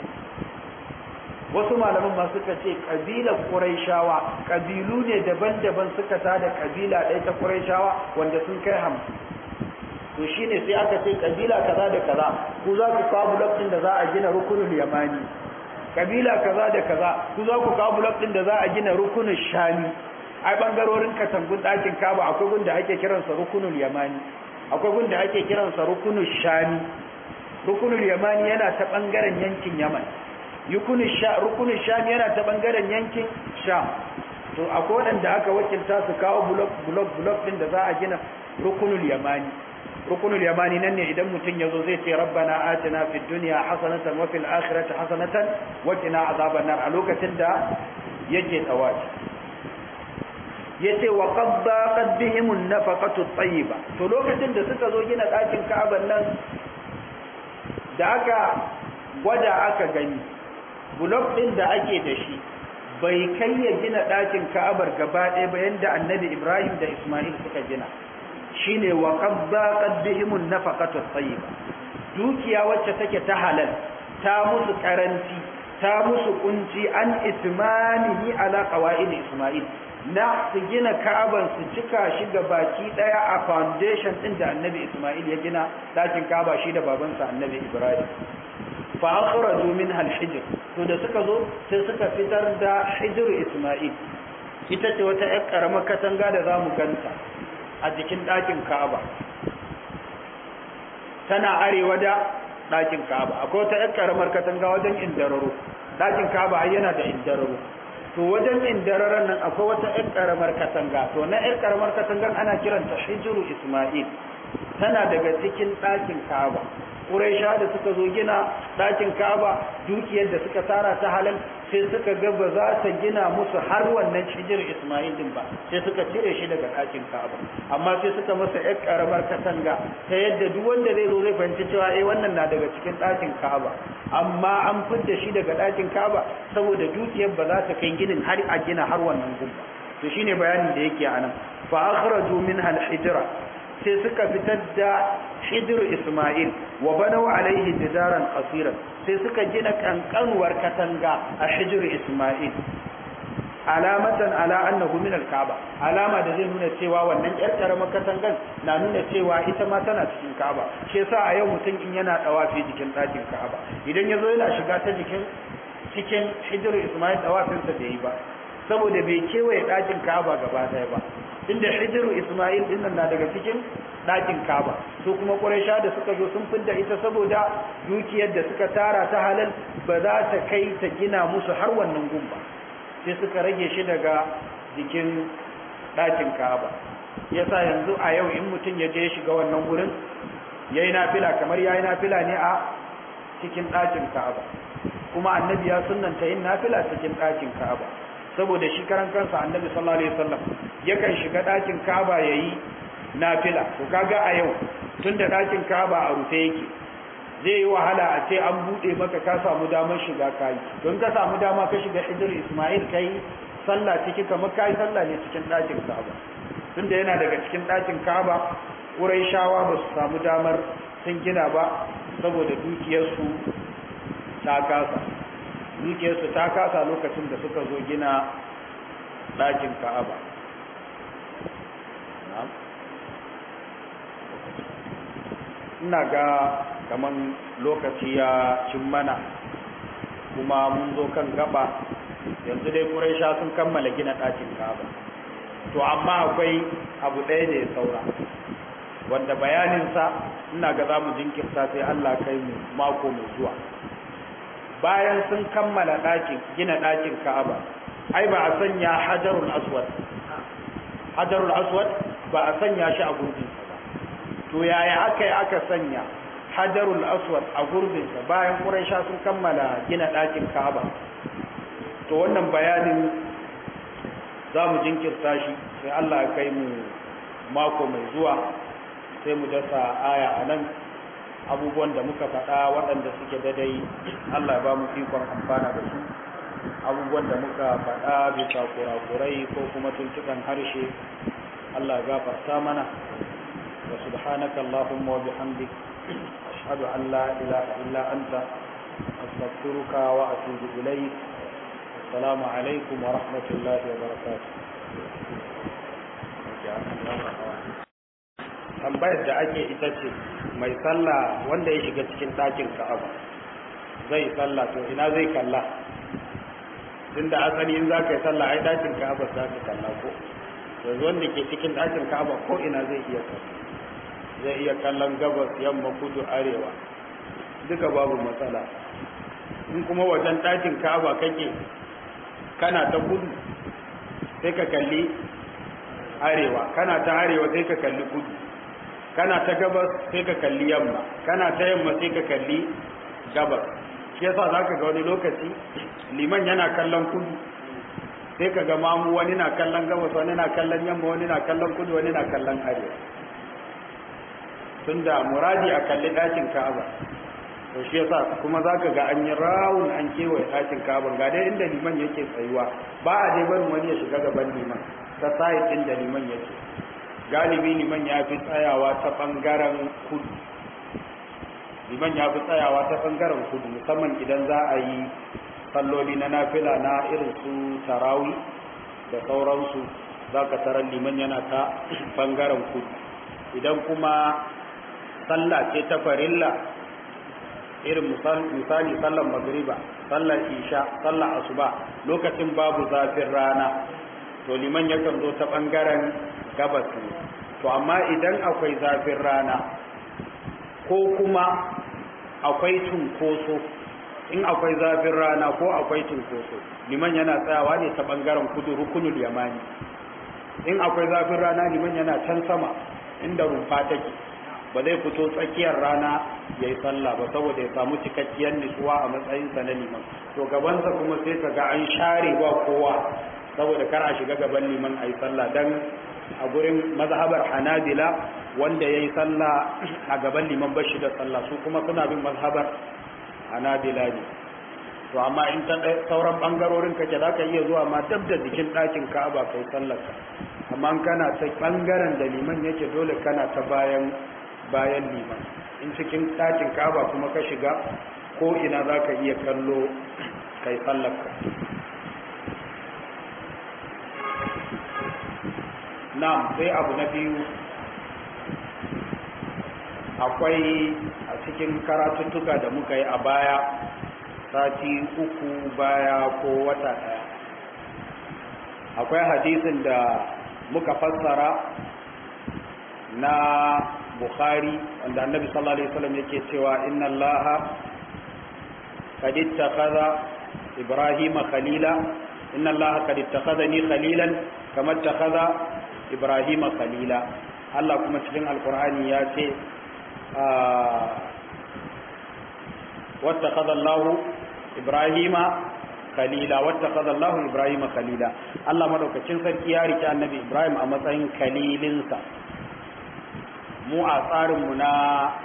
wasu malaman ma suka ce kabilar Quraishawa kabilu ne daban-daban suka tada kabila ɗaya ta Quraishawa wanda sun kai hamsin to shine sai aka ce kabila kaza da kaza ku za ku kawo blok ɗin da za a gina rukunul yamani kabila kaza da kaza ku za ku kawo blok ɗin da za a gina rukunul shami ai bangarorin katangun ɗakin kaba akwai gunda ake kiransa rukunul yamani akwai gunda ake kiransa rukunul shami rukunul yamani yana ta bangaren yankin yaman rukunul sha rukunul shami yana ta bangaren yankin sham to akwai wanda aka wakilta su kawo block block block din da za a gina rukunul yamani rukunul yamani nan ne idan mutum yazo zai ce rabbana atina fid dunya hasanatan wa fil akhirati hasanatan wa qina azaban nar a lokacin da yake tawafi yace wa qad daqat bihim an-nafaqatu at-tayyiba to lokacin da suka zo gina ɗakin Ka'aban nan da aka gwada aka gani bulok din da ake da shi bai kai ya gina ɗakin Ka'abar gaba ɗaya ba yanda Annabi Ibrahim da Isma'il suka gina shine wa qad daqat bihim an-nafaqatu at-tayyiba dukiya wacce take ta halal ta musu karanci ta musu kunci an itmanihi ala qawaid Isma'il na su gina ka'aban su cika shi ga baki daya a foundation din da annabi Ismail ya gina dakin ka'aba shi da babansa annabi Ibrahim fa akhraju minha al-hijr to da suka zo sai suka fitar da hijr Ismail ita ce wata ƴar karamar katanga da zamu ganta a jikin dakin ka'aba tana arewa da dakin ka'aba akwai wata ƴar karamar katanga wajen indararo dakin ka'aba yana da indararo to wajen indararan nan akwai wata ƴar ƙaramar katanga to na ƴar ƙaramar katangan ana kiranta hijiru isma'il tana daga cikin ɗakin ka'aba Quraisha da suka zo gina ɗakin Ka'aba dukiyar da suka tara ta halal sai suka ga ba za ta gina musu har wannan cijir Ismail din ba sai suka cire shi daga ɗakin Ka'aba amma sai suka masa ƴar karamar katanga ta yadda duk wanda zai zo zai fahimci cewa eh wannan na daga cikin ɗakin Ka'aba amma an fidda shi daga ɗakin Ka'aba saboda dukiyar ba za ta kai ginin har a gina har wannan gun ba to shine bayanin da yake anan fa akhraju minha al-hijra sai suka fitar da hijiru Ismail wa banau alaihi jidaran qasiran sai suka gina kankanuwar katanga a hijiru Ismail alamatan ala annahu min al-Kaaba alama da zai nuna cewa wannan yar karamar katangan na nuna cewa ita ma tana cikin Kaaba shi yasa a yau mutum in yana dawafi jikin ɗakin Kaaba idan yazo yana shiga ta jikin cikin hijiru Ismail dawafinsa da yi ba saboda bai kewaye ɗakin Kaaba gaba ɗaya ba inda hijiru Ismail din nan na daga cikin ɗakin Kaaba su kuma Quraysha da suka zo sun fidda ita saboda dukiyar da suka tara ta halal ba za ta kai ta gina musu har wannan gun ba sai suka rage shi daga jikin ɗakin Kaaba yasa yanzu a yau in mutum ya je shiga wannan gurin yayi nafila kamar yayi nafila ne a cikin ɗakin Kaaba kuma annabi ya sunnanta yin nafila cikin ɗakin Kaaba saboda shi karan kansa annabi sallallahu alaihi wasallam yakan shiga ɗakin Kaaba yayi nafila to kaga a yau tunda ɗakin Kaaba a rufe yake zai yi wahala a ce an bude maka ka samu damar shiga kai don ka samu dama ka shiga Hijr Ismail kai sallah ciki kamar kai sallah ne cikin ɗakin Kaaba tunda yana daga cikin ɗakin Kaaba Quraishawa ba su samu damar sun gina ba saboda dukiyarsu ta kasa dukiyarsu ta kasa lokacin da suka zo gina ɗakin ka'aba ina ga kaman lokaci ya cin mana kuma mun zo kan gaba yanzu dai ƙuraisha sun kammala gina ɗakin ka'aba to amma akwai abu ɗaya da ya saura wanda bayaninsa ina ga za mu jinkirta sai allah kai mu mako mai zuwa bayan sun kammala ɗakin gina ɗakin Ka'aba ai ba a sanya hajarul aswad hajarul aswad ba a sanya shi a gurbin sa ba to yaya aka yi aka sanya hajarul aswad a gurbin sa bayan Quraisha sun kammala gina ɗakin Ka'aba to wannan bayanin za mu jinkirta shi sai Allah ya kai mu mako mai zuwa sai mu dasa aya a nan abubuwan da muka faɗa waɗanda suke dadai Allah ya ba mu ikon amfana da su abubuwan da muka faɗa bisa kurakurai ko kuma tuntukan harshe Allah ya gafarta mana wa subhanaka Allahumma wa bihamdik ashhadu an la ilaha illa anta astaghfiruka wa atubu ilayk assalamu alaikum wa rahmatullahi wa barakatuh tambayar da ake ita ce mai sallah wanda ya shiga cikin ɗakin ka'aba zai sallah to ina zai kalla tunda asali in za ka yi sallah ai ɗakin ka'aba za ka kalla ko yanzu wanda ke cikin ɗakin ka'aba ko ina zai iya kalla zai iya kallon gabas yamma kudu arewa duka babu matsala in kuma wajen ɗakin ka'aba kake kana ta kudu sai ka kalli arewa kana ta arewa sai ka kalli kudu kana ta gabas sai ka kalli yamma kana ta yamma sai ka kalli gabas shi yasa zaka ga wani lokaci liman yana kallon kudu sai ka ga mamu wani na kallon gabas wani na kallon yamma wani na kallon kudu wani na kallon arewa tunda muradi a kalli ɗakin ka'aba to shi yasa kuma zaka ga an yi rawun an kewaye ɗakin ka'aba ga dai inda liman yake tsayuwa ba a dai barin wani ya shiga gaban liman ta sa'id din da liman yake galibi liman ya fi tsayawa ta ɓangaren kudu liman ya fi tsayawa ta ɓangaren kudu musamman idan za a yi salloli na nafila na irin su tarawi da sauransu za ka tarar liman yana ta ɓangaren kudu idan kuma sallah ce ta farilla irin misali sallar magriba sallar isha sallar asuba lokacin babu zafin rana to liman yakan zo ta ɓangaren gabas ne to amma idan akwai zafin rana ko kuma akwai cunkoso in akwai zafin rana ko akwai cunkoso liman yana tsayawa ne ta ɓangaren kudu rukunul yamani in akwai zafin rana liman yana can sama inda rumfa take ba zai fito tsakiyar rana ya yi sallah ba saboda ya samu cikakkiyar nutsuwa a matsayinsa na liman to gabansa kuma sai ka ga an share ba kowa saboda kar a shiga gaban liman a yi sallah don a gurin mazhabar hanabila wanda ya yi sallah a gaban liman bashi da sallah su kuma suna bin mazhabar hanabila ne to amma in ta sauran bangarorin kake za ka iya zuwa ma dab da jikin ɗakin ka'aba kai sallarka amma kana ta bangaren da liman yake dole kana ta bayan bayan liman in cikin ɗakin ka'aba kuma ka shiga ko ina za ka iya kallo kai sallarka na'am sai abu na biyu akwai a cikin karatuttuka da muka yi a baya sati uku baya ko wata daya akwai hadisin da muka fassara na bukhari wanda annabi sallallahu alaihi wasallam yake cewa inna allaha qad ittakhadha ibrahima khalila inna allaha qad ittakhadhani khalilan kama ittakhadha ibrahima khalila Allah kuma cikin alqur'ani ya ce واتخذ الله إبراهيم خليلا واتخذ الله إبراهيم خليلا الله مدوكacin sarki ya rike annabi Ibrahim a matsayin kalilinsa mu a tsarin mu na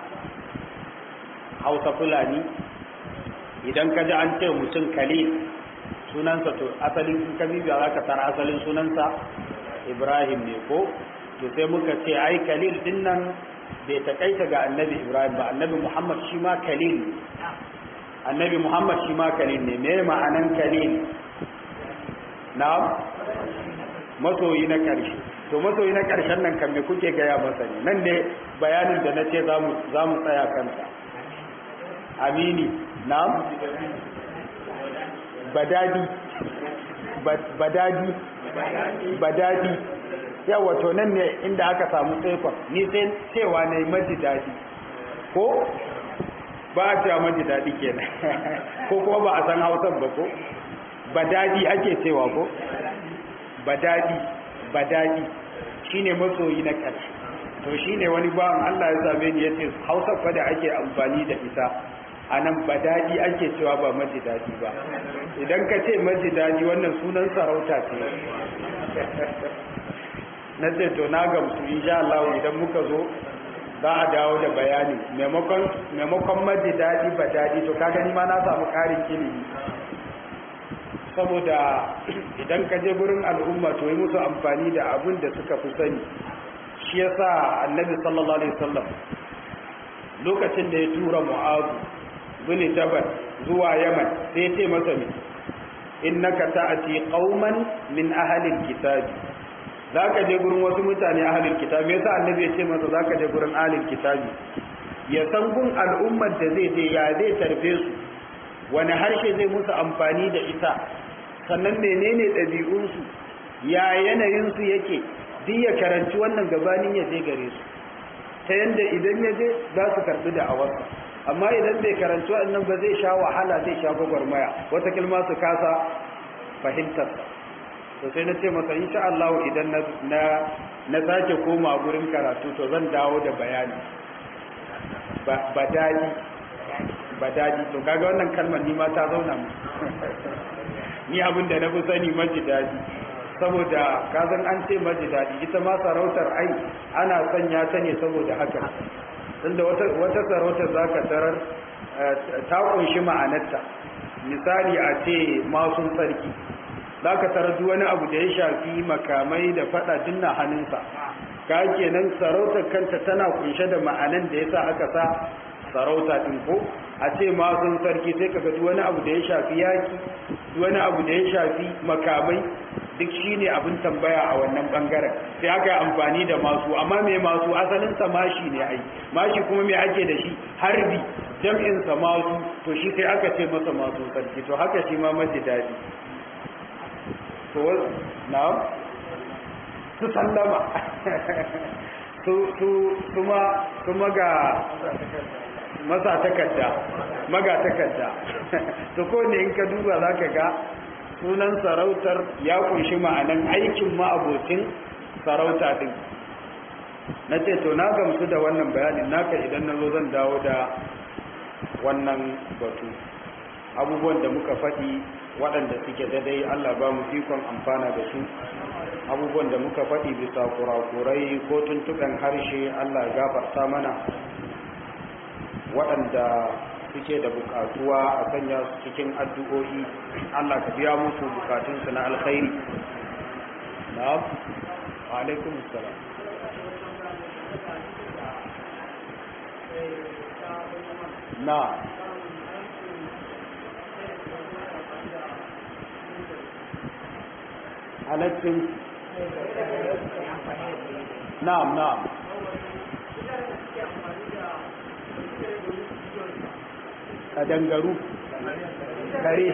Hausa Fulani idan ka ji an ce mutum kalil sunansa to asalin in ka bibiya zaka tara asalin sunansa Ibrahim ne ko to sai muka ce ai kalil din nan bai takaita ga annabi ibrahim ba annabi muhammad shi ma kalil annabi muhammad shi ma kalil ne me ma'anan kalil na masoyi na ƙarshe to masoyi na ƙarshen nan kan me kuke gaya masa ne nan ne bayanin da na ce za mu tsaya kansa amini na badadi badadi badadi yawa to nan ne inda aka samu tsaikon ni sai cewa na yi maji daɗi ko ba a cewa maji daɗi kenan ko kuma ba a san hausan ba ko ba daɗi ake cewa ko ba daɗi ba daɗi shi ne masoyi na ƙarshe to shi ne wani bawan Allah ya same ni ya ce hausa fa da ake amfani da ita a nan ba daɗi ake cewa ba maji daɗi ba idan ka ce maji daɗi wannan sunan sarauta ce na ce to na gamsu insha Allah idan muka zo za a dawo da bayani maimakon maimakon maji daɗi ba daɗi to ka gani ma na samu ƙarin ilimi saboda idan ka je gurin al'umma to yi musu amfani da abin da suka fi sani shi yasa annabi sallallahu alaihi wasallam lokacin da ya tura mu'azu bin jabal zuwa yaman sai ya ce masa me innaka ta'ati qauman min ahli alkitabi zaka je gurin wasu mutane ahli alkitabi yasa annabi ya ce masa zaka je gurin ahli alkitabi ya san gun al'ummar da zai je ya zai tarfe su wani harshe zai musu amfani da ita sannan menene ɗabi'unsu ya yanayinsu yake duk ya karanci wannan gabanin ya je gare su ta yanda idan ya je za su karɓi da awarsa amma idan bai karanci wannan ba zai sha wahala zai sha gwagwarmaya wata kilma su kasa fahimtar to sai na ce masa insha Allah idan na na sake koma gurin karatu to zan dawo da bayani ba daji ba daji to kaga wannan kalmar ni ma ta zauna mu ni abin da na fi sani maji daji saboda kazan an ce maji daji ita ma sarautar ai ana sanya ta ne saboda haka tunda wata sarautar za ka tarar ta kunshi ma'anarta misali a ce masun sarki za ka tarar duk wani abu da ya shafi makamai da fada dinna hannunsa ka kenan sarautar kanta tana kunshe da ma'anan da ya sa aka sa sarauta ɗin ko a ce masun sarki sai ka duk wani abu da ya shafi yaki duk wani abu da ya shafi makamai duk shi ne abin tambaya a wannan bangaren sai aka yi amfani da masu amma mai masu asalinsa mashi ne ai mashi kuma mai ake da shi harbi jam'insa masu to shi sai aka ce masa masu sarki to haka shi ma maji daɗi to na su sallama su ma ga masa takarda maga takarda to ko ne in ka duba za ka ga sunan sarautar ya kunshi ma'anan aikin ma'abocin sarauta din na ce to na gamsu da wannan bayanin naka idan na zo zan dawo da wannan batu abubuwan da muka faɗi waɗanda suke daidai Allah ba mu ikon amfana da su abubuwan da muka faɗi bisa kurakurai ko tuntuɓen harshe Allah gafarta mana waɗanda suke da bukatuwa a sanya su cikin addu'o'i Allah ka biya musu bukatunsu na alkhairi na'am wa alaikum assalam na halaccin na'am na'am a dangaru kare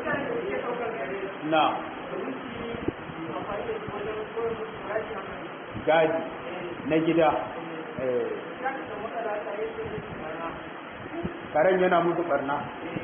na gadi na gida karen yana musu barna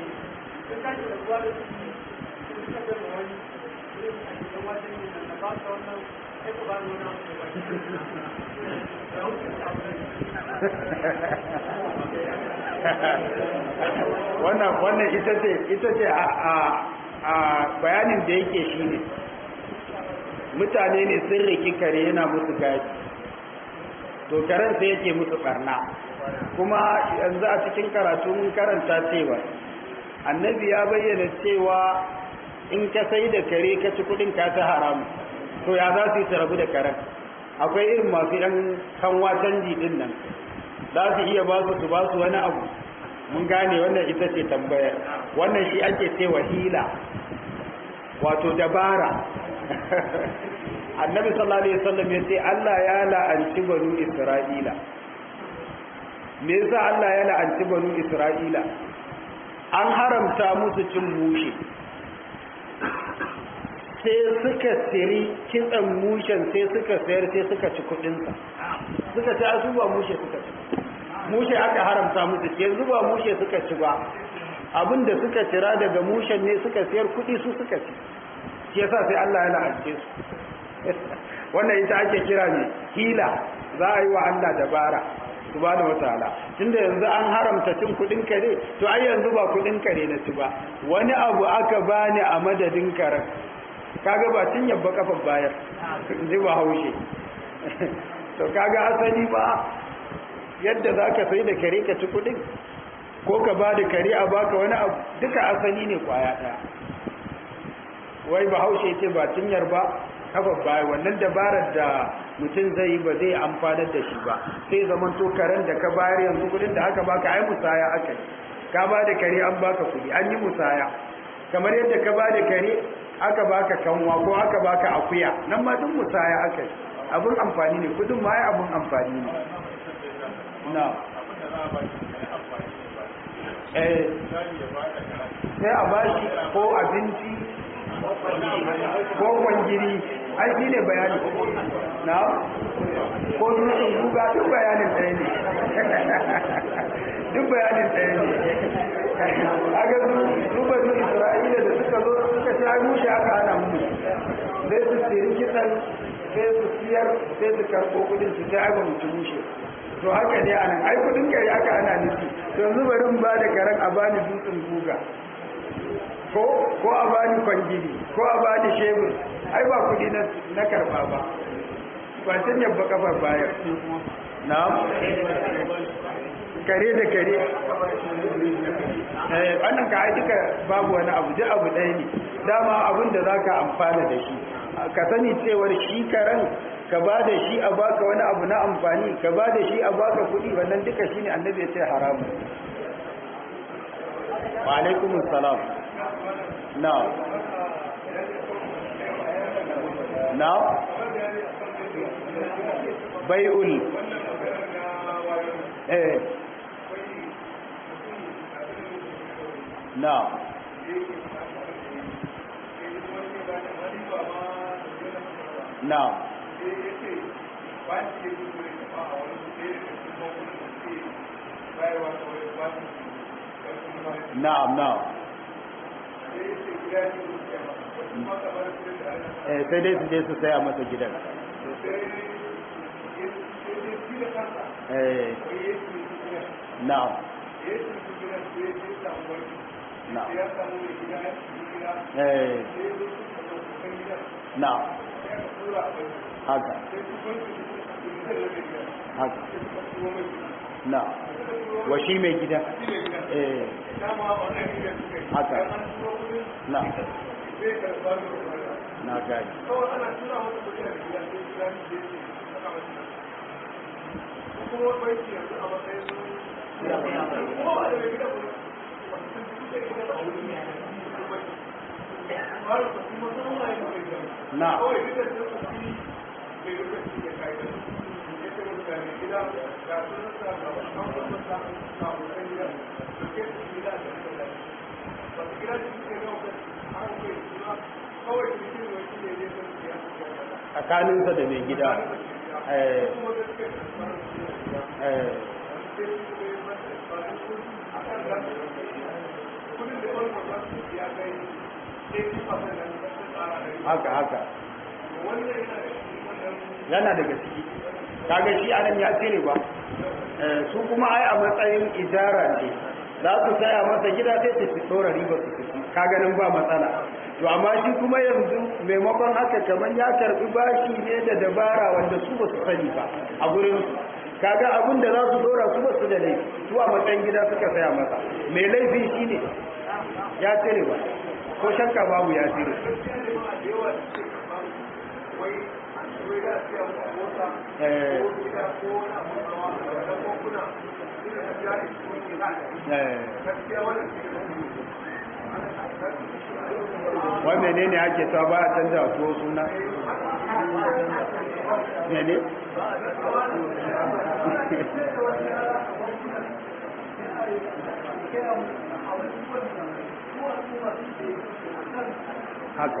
wannan wannan ita ce ita ce a a bayanin da yake shine mutane ne sun riki kare yana musu gadi to karen sai yake musu barna kuma yanzu a cikin karatu mun karanta cewa annabi ya bayyana cewa in ka sai da kare ka ci kudin ka ta haramu to ya za su yi rabu da karen akwai irin masu yan kanwa canji din nan za su iya ba su su ba su wani abu mun gane wannan ita ce tambayar wannan shi ake cewa hila wato dabara annabi sallallahu alaihi wasallam ya ce Allah ya la'anci banu Isra'ila me yasa Allah ya la'anci banu Isra'ila an haramta musu cin mushe sai suka siri kitsan mushen sai suka sayar sai suka ci kudinsa suka ci asu ba mushe suka ci mushe aka haramta musu yanzu ba mushe suka ci ba abinda suka cira daga mushen ne suka sayar kudi su suka ci shi yasa sai Allah ya la'ance su wannan ita ake kira ne hila za a yi wa Allah dabara subhanahu wataala tunda yanzu an haramta cin kudin kare to ai yanzu ba kudin kare na ci ba wani abu aka bani a madadin karen kaga ba cin yabba kafan bayar ji ba haushe to kaga asali ba yadda zaka sai da kare ka ci kudin ko ka ba da kare a baka wani abu duka asali ne kwaya daya wai ba haushe ce ba cinyar ba kafa baya wannan dabarar da mutum zai yi ba zai amfanar da shi ba sai zaman to karen da ka bayar yanzu kudin da aka baka ai musaya aka yi ka ba da kare an baka kudi an yi musaya kamar yadda ka ba da kare aka baka kanwa ko aka baka akuya nan ma duk musaya aka yi abun amfani ne kudin ma ai abun amfani ne na eh sai a bashi ko abinci ko kwangiri ai shi ne bayani na ko dutsen guga duk bayanin ɗaya ne duk bayanin ɗaya ne a ga su banu isra'ila da suka zo suka ci ai mushe aka hana mu sai su tsiri kisan sai su siyar sai su karɓo kudin su sai ai ba mu ci mushe to haka ne anan ai kudin kare aka ana nufi to yanzu bari in ba da karen a bani dutsen guga ko ko a bani kwangiri ko a bani shebur ai ba kudi na na karba ba ba tun yabba kafar bayar na'am kare da kare eh wannan ka ai duka babu wani abu duk abu ɗaya ne dama abin da zaka amfana da shi ka sani cewar shi karen ka ba da shi a baka wani abu na amfani ka ba da shi a baka kuɗi wannan duka shine annabi ya ce haramu wa alaikumus salam now now bai'ul eh now now na'am na'am eh sai dai su je su saya masa gidan eh na'am na eh na haka haka na wa shi mai gida eh haka na na gani na tsakaninsa da mai gida eh eh haka haka yana daga ciki kaga shi anan ya tsere ba su kuma ai a matsayin ijara ce za su saya masa gida sai su tsora riba su fiti kaga nan ba matsala to amma shi kuma yanzu maimakon haka kamar ya karbi bashi ne da dabara wanda su ba su sani ba a gurin kaga abin da za su dora su ba su da laifi su a matsayin gida suka saya masa mai laifi shine ya tsere ba ko shakka babu ya tsere wai menene ake ta ba a canza tuwo suna mene haka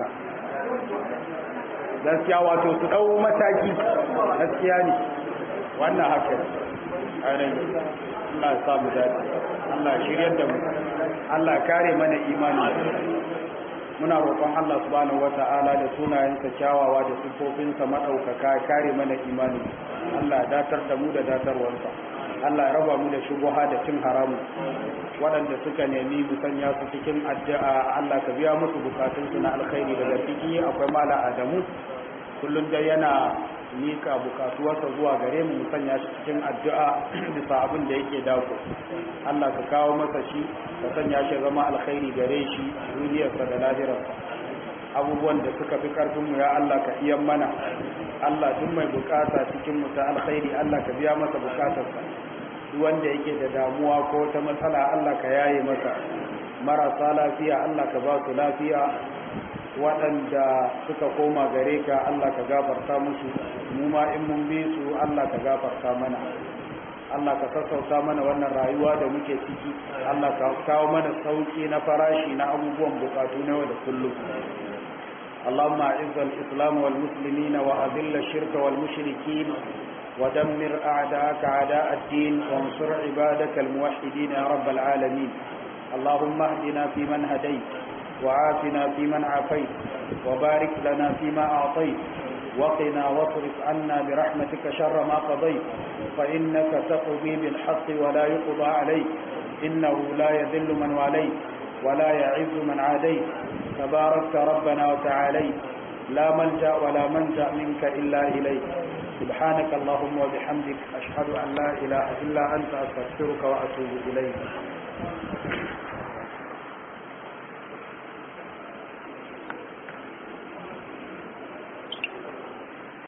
gaskiya wato su ɗau mataki gaskiya ne wannan haka ainihin Allah ya samu dace Allah shiryar da mu Allah kare mana imani muna roƙon Allah subhanahu wata'ala da sunayensa kyawawa da sifofinsa madaukaka kare mana imani Allah datar da mu da datarwarsa Allah ya raba mu da shubuha da cin haramu waɗanda suka nemi mu sanya su cikin addu'a Allah ka biya musu bukatunsu na alkhairi daga ciki akwai mala Adamu kullum dai yana mika bukatuwarsa zuwa gare mu sanya shi cikin addu'a bisa abin da yake dako Allah ka kawo masa shi ka sanya shi zama alkhairi gare shi duniyarsa da lahirarsa abubuwan da suka fi karfin mu ya Allah ka iyan mana Allah duk mai bukata cikin mu ta alkhairi Allah ka biya masa bukatarsa duk wanda yake da damuwa ko ta matsala Allah ka yaye masa marasa lafiya Allah ka ba su lafiya waɗanda suka koma gare ka Allah ka gafarta musu mu ma in mun bi su Allah ka gafarta mana Allah ka sassauta mana wannan rayuwa da muke ciki Allah ka kawo mana sauki na farashi na abubuwan bukatu na yau da kullum اللهم أعز الإسلام والمسلمين وأذل الشرك والمشركين ودمر أعداءك أعداء الدين وانصر عبادك الموحدين يا رب العالمين اللهم اهدنا فيمن هديت وعافنا فيمن عافيت وبارك لنا فيما أعطيت وقنا واصرف عنا برحمتك شر ما قضيت فإنك تقضي بالحق ولا يقضى عليك إنه لا يذل من واليت ولا يعز من عاديت تباركت ربنا وتعاليت لا ملجأ ولا منجأ منك إلا إليك سبحانك اللهم وبحمدك أشهد أن لا إله إلا أنت أستغفرك وأتوب إليك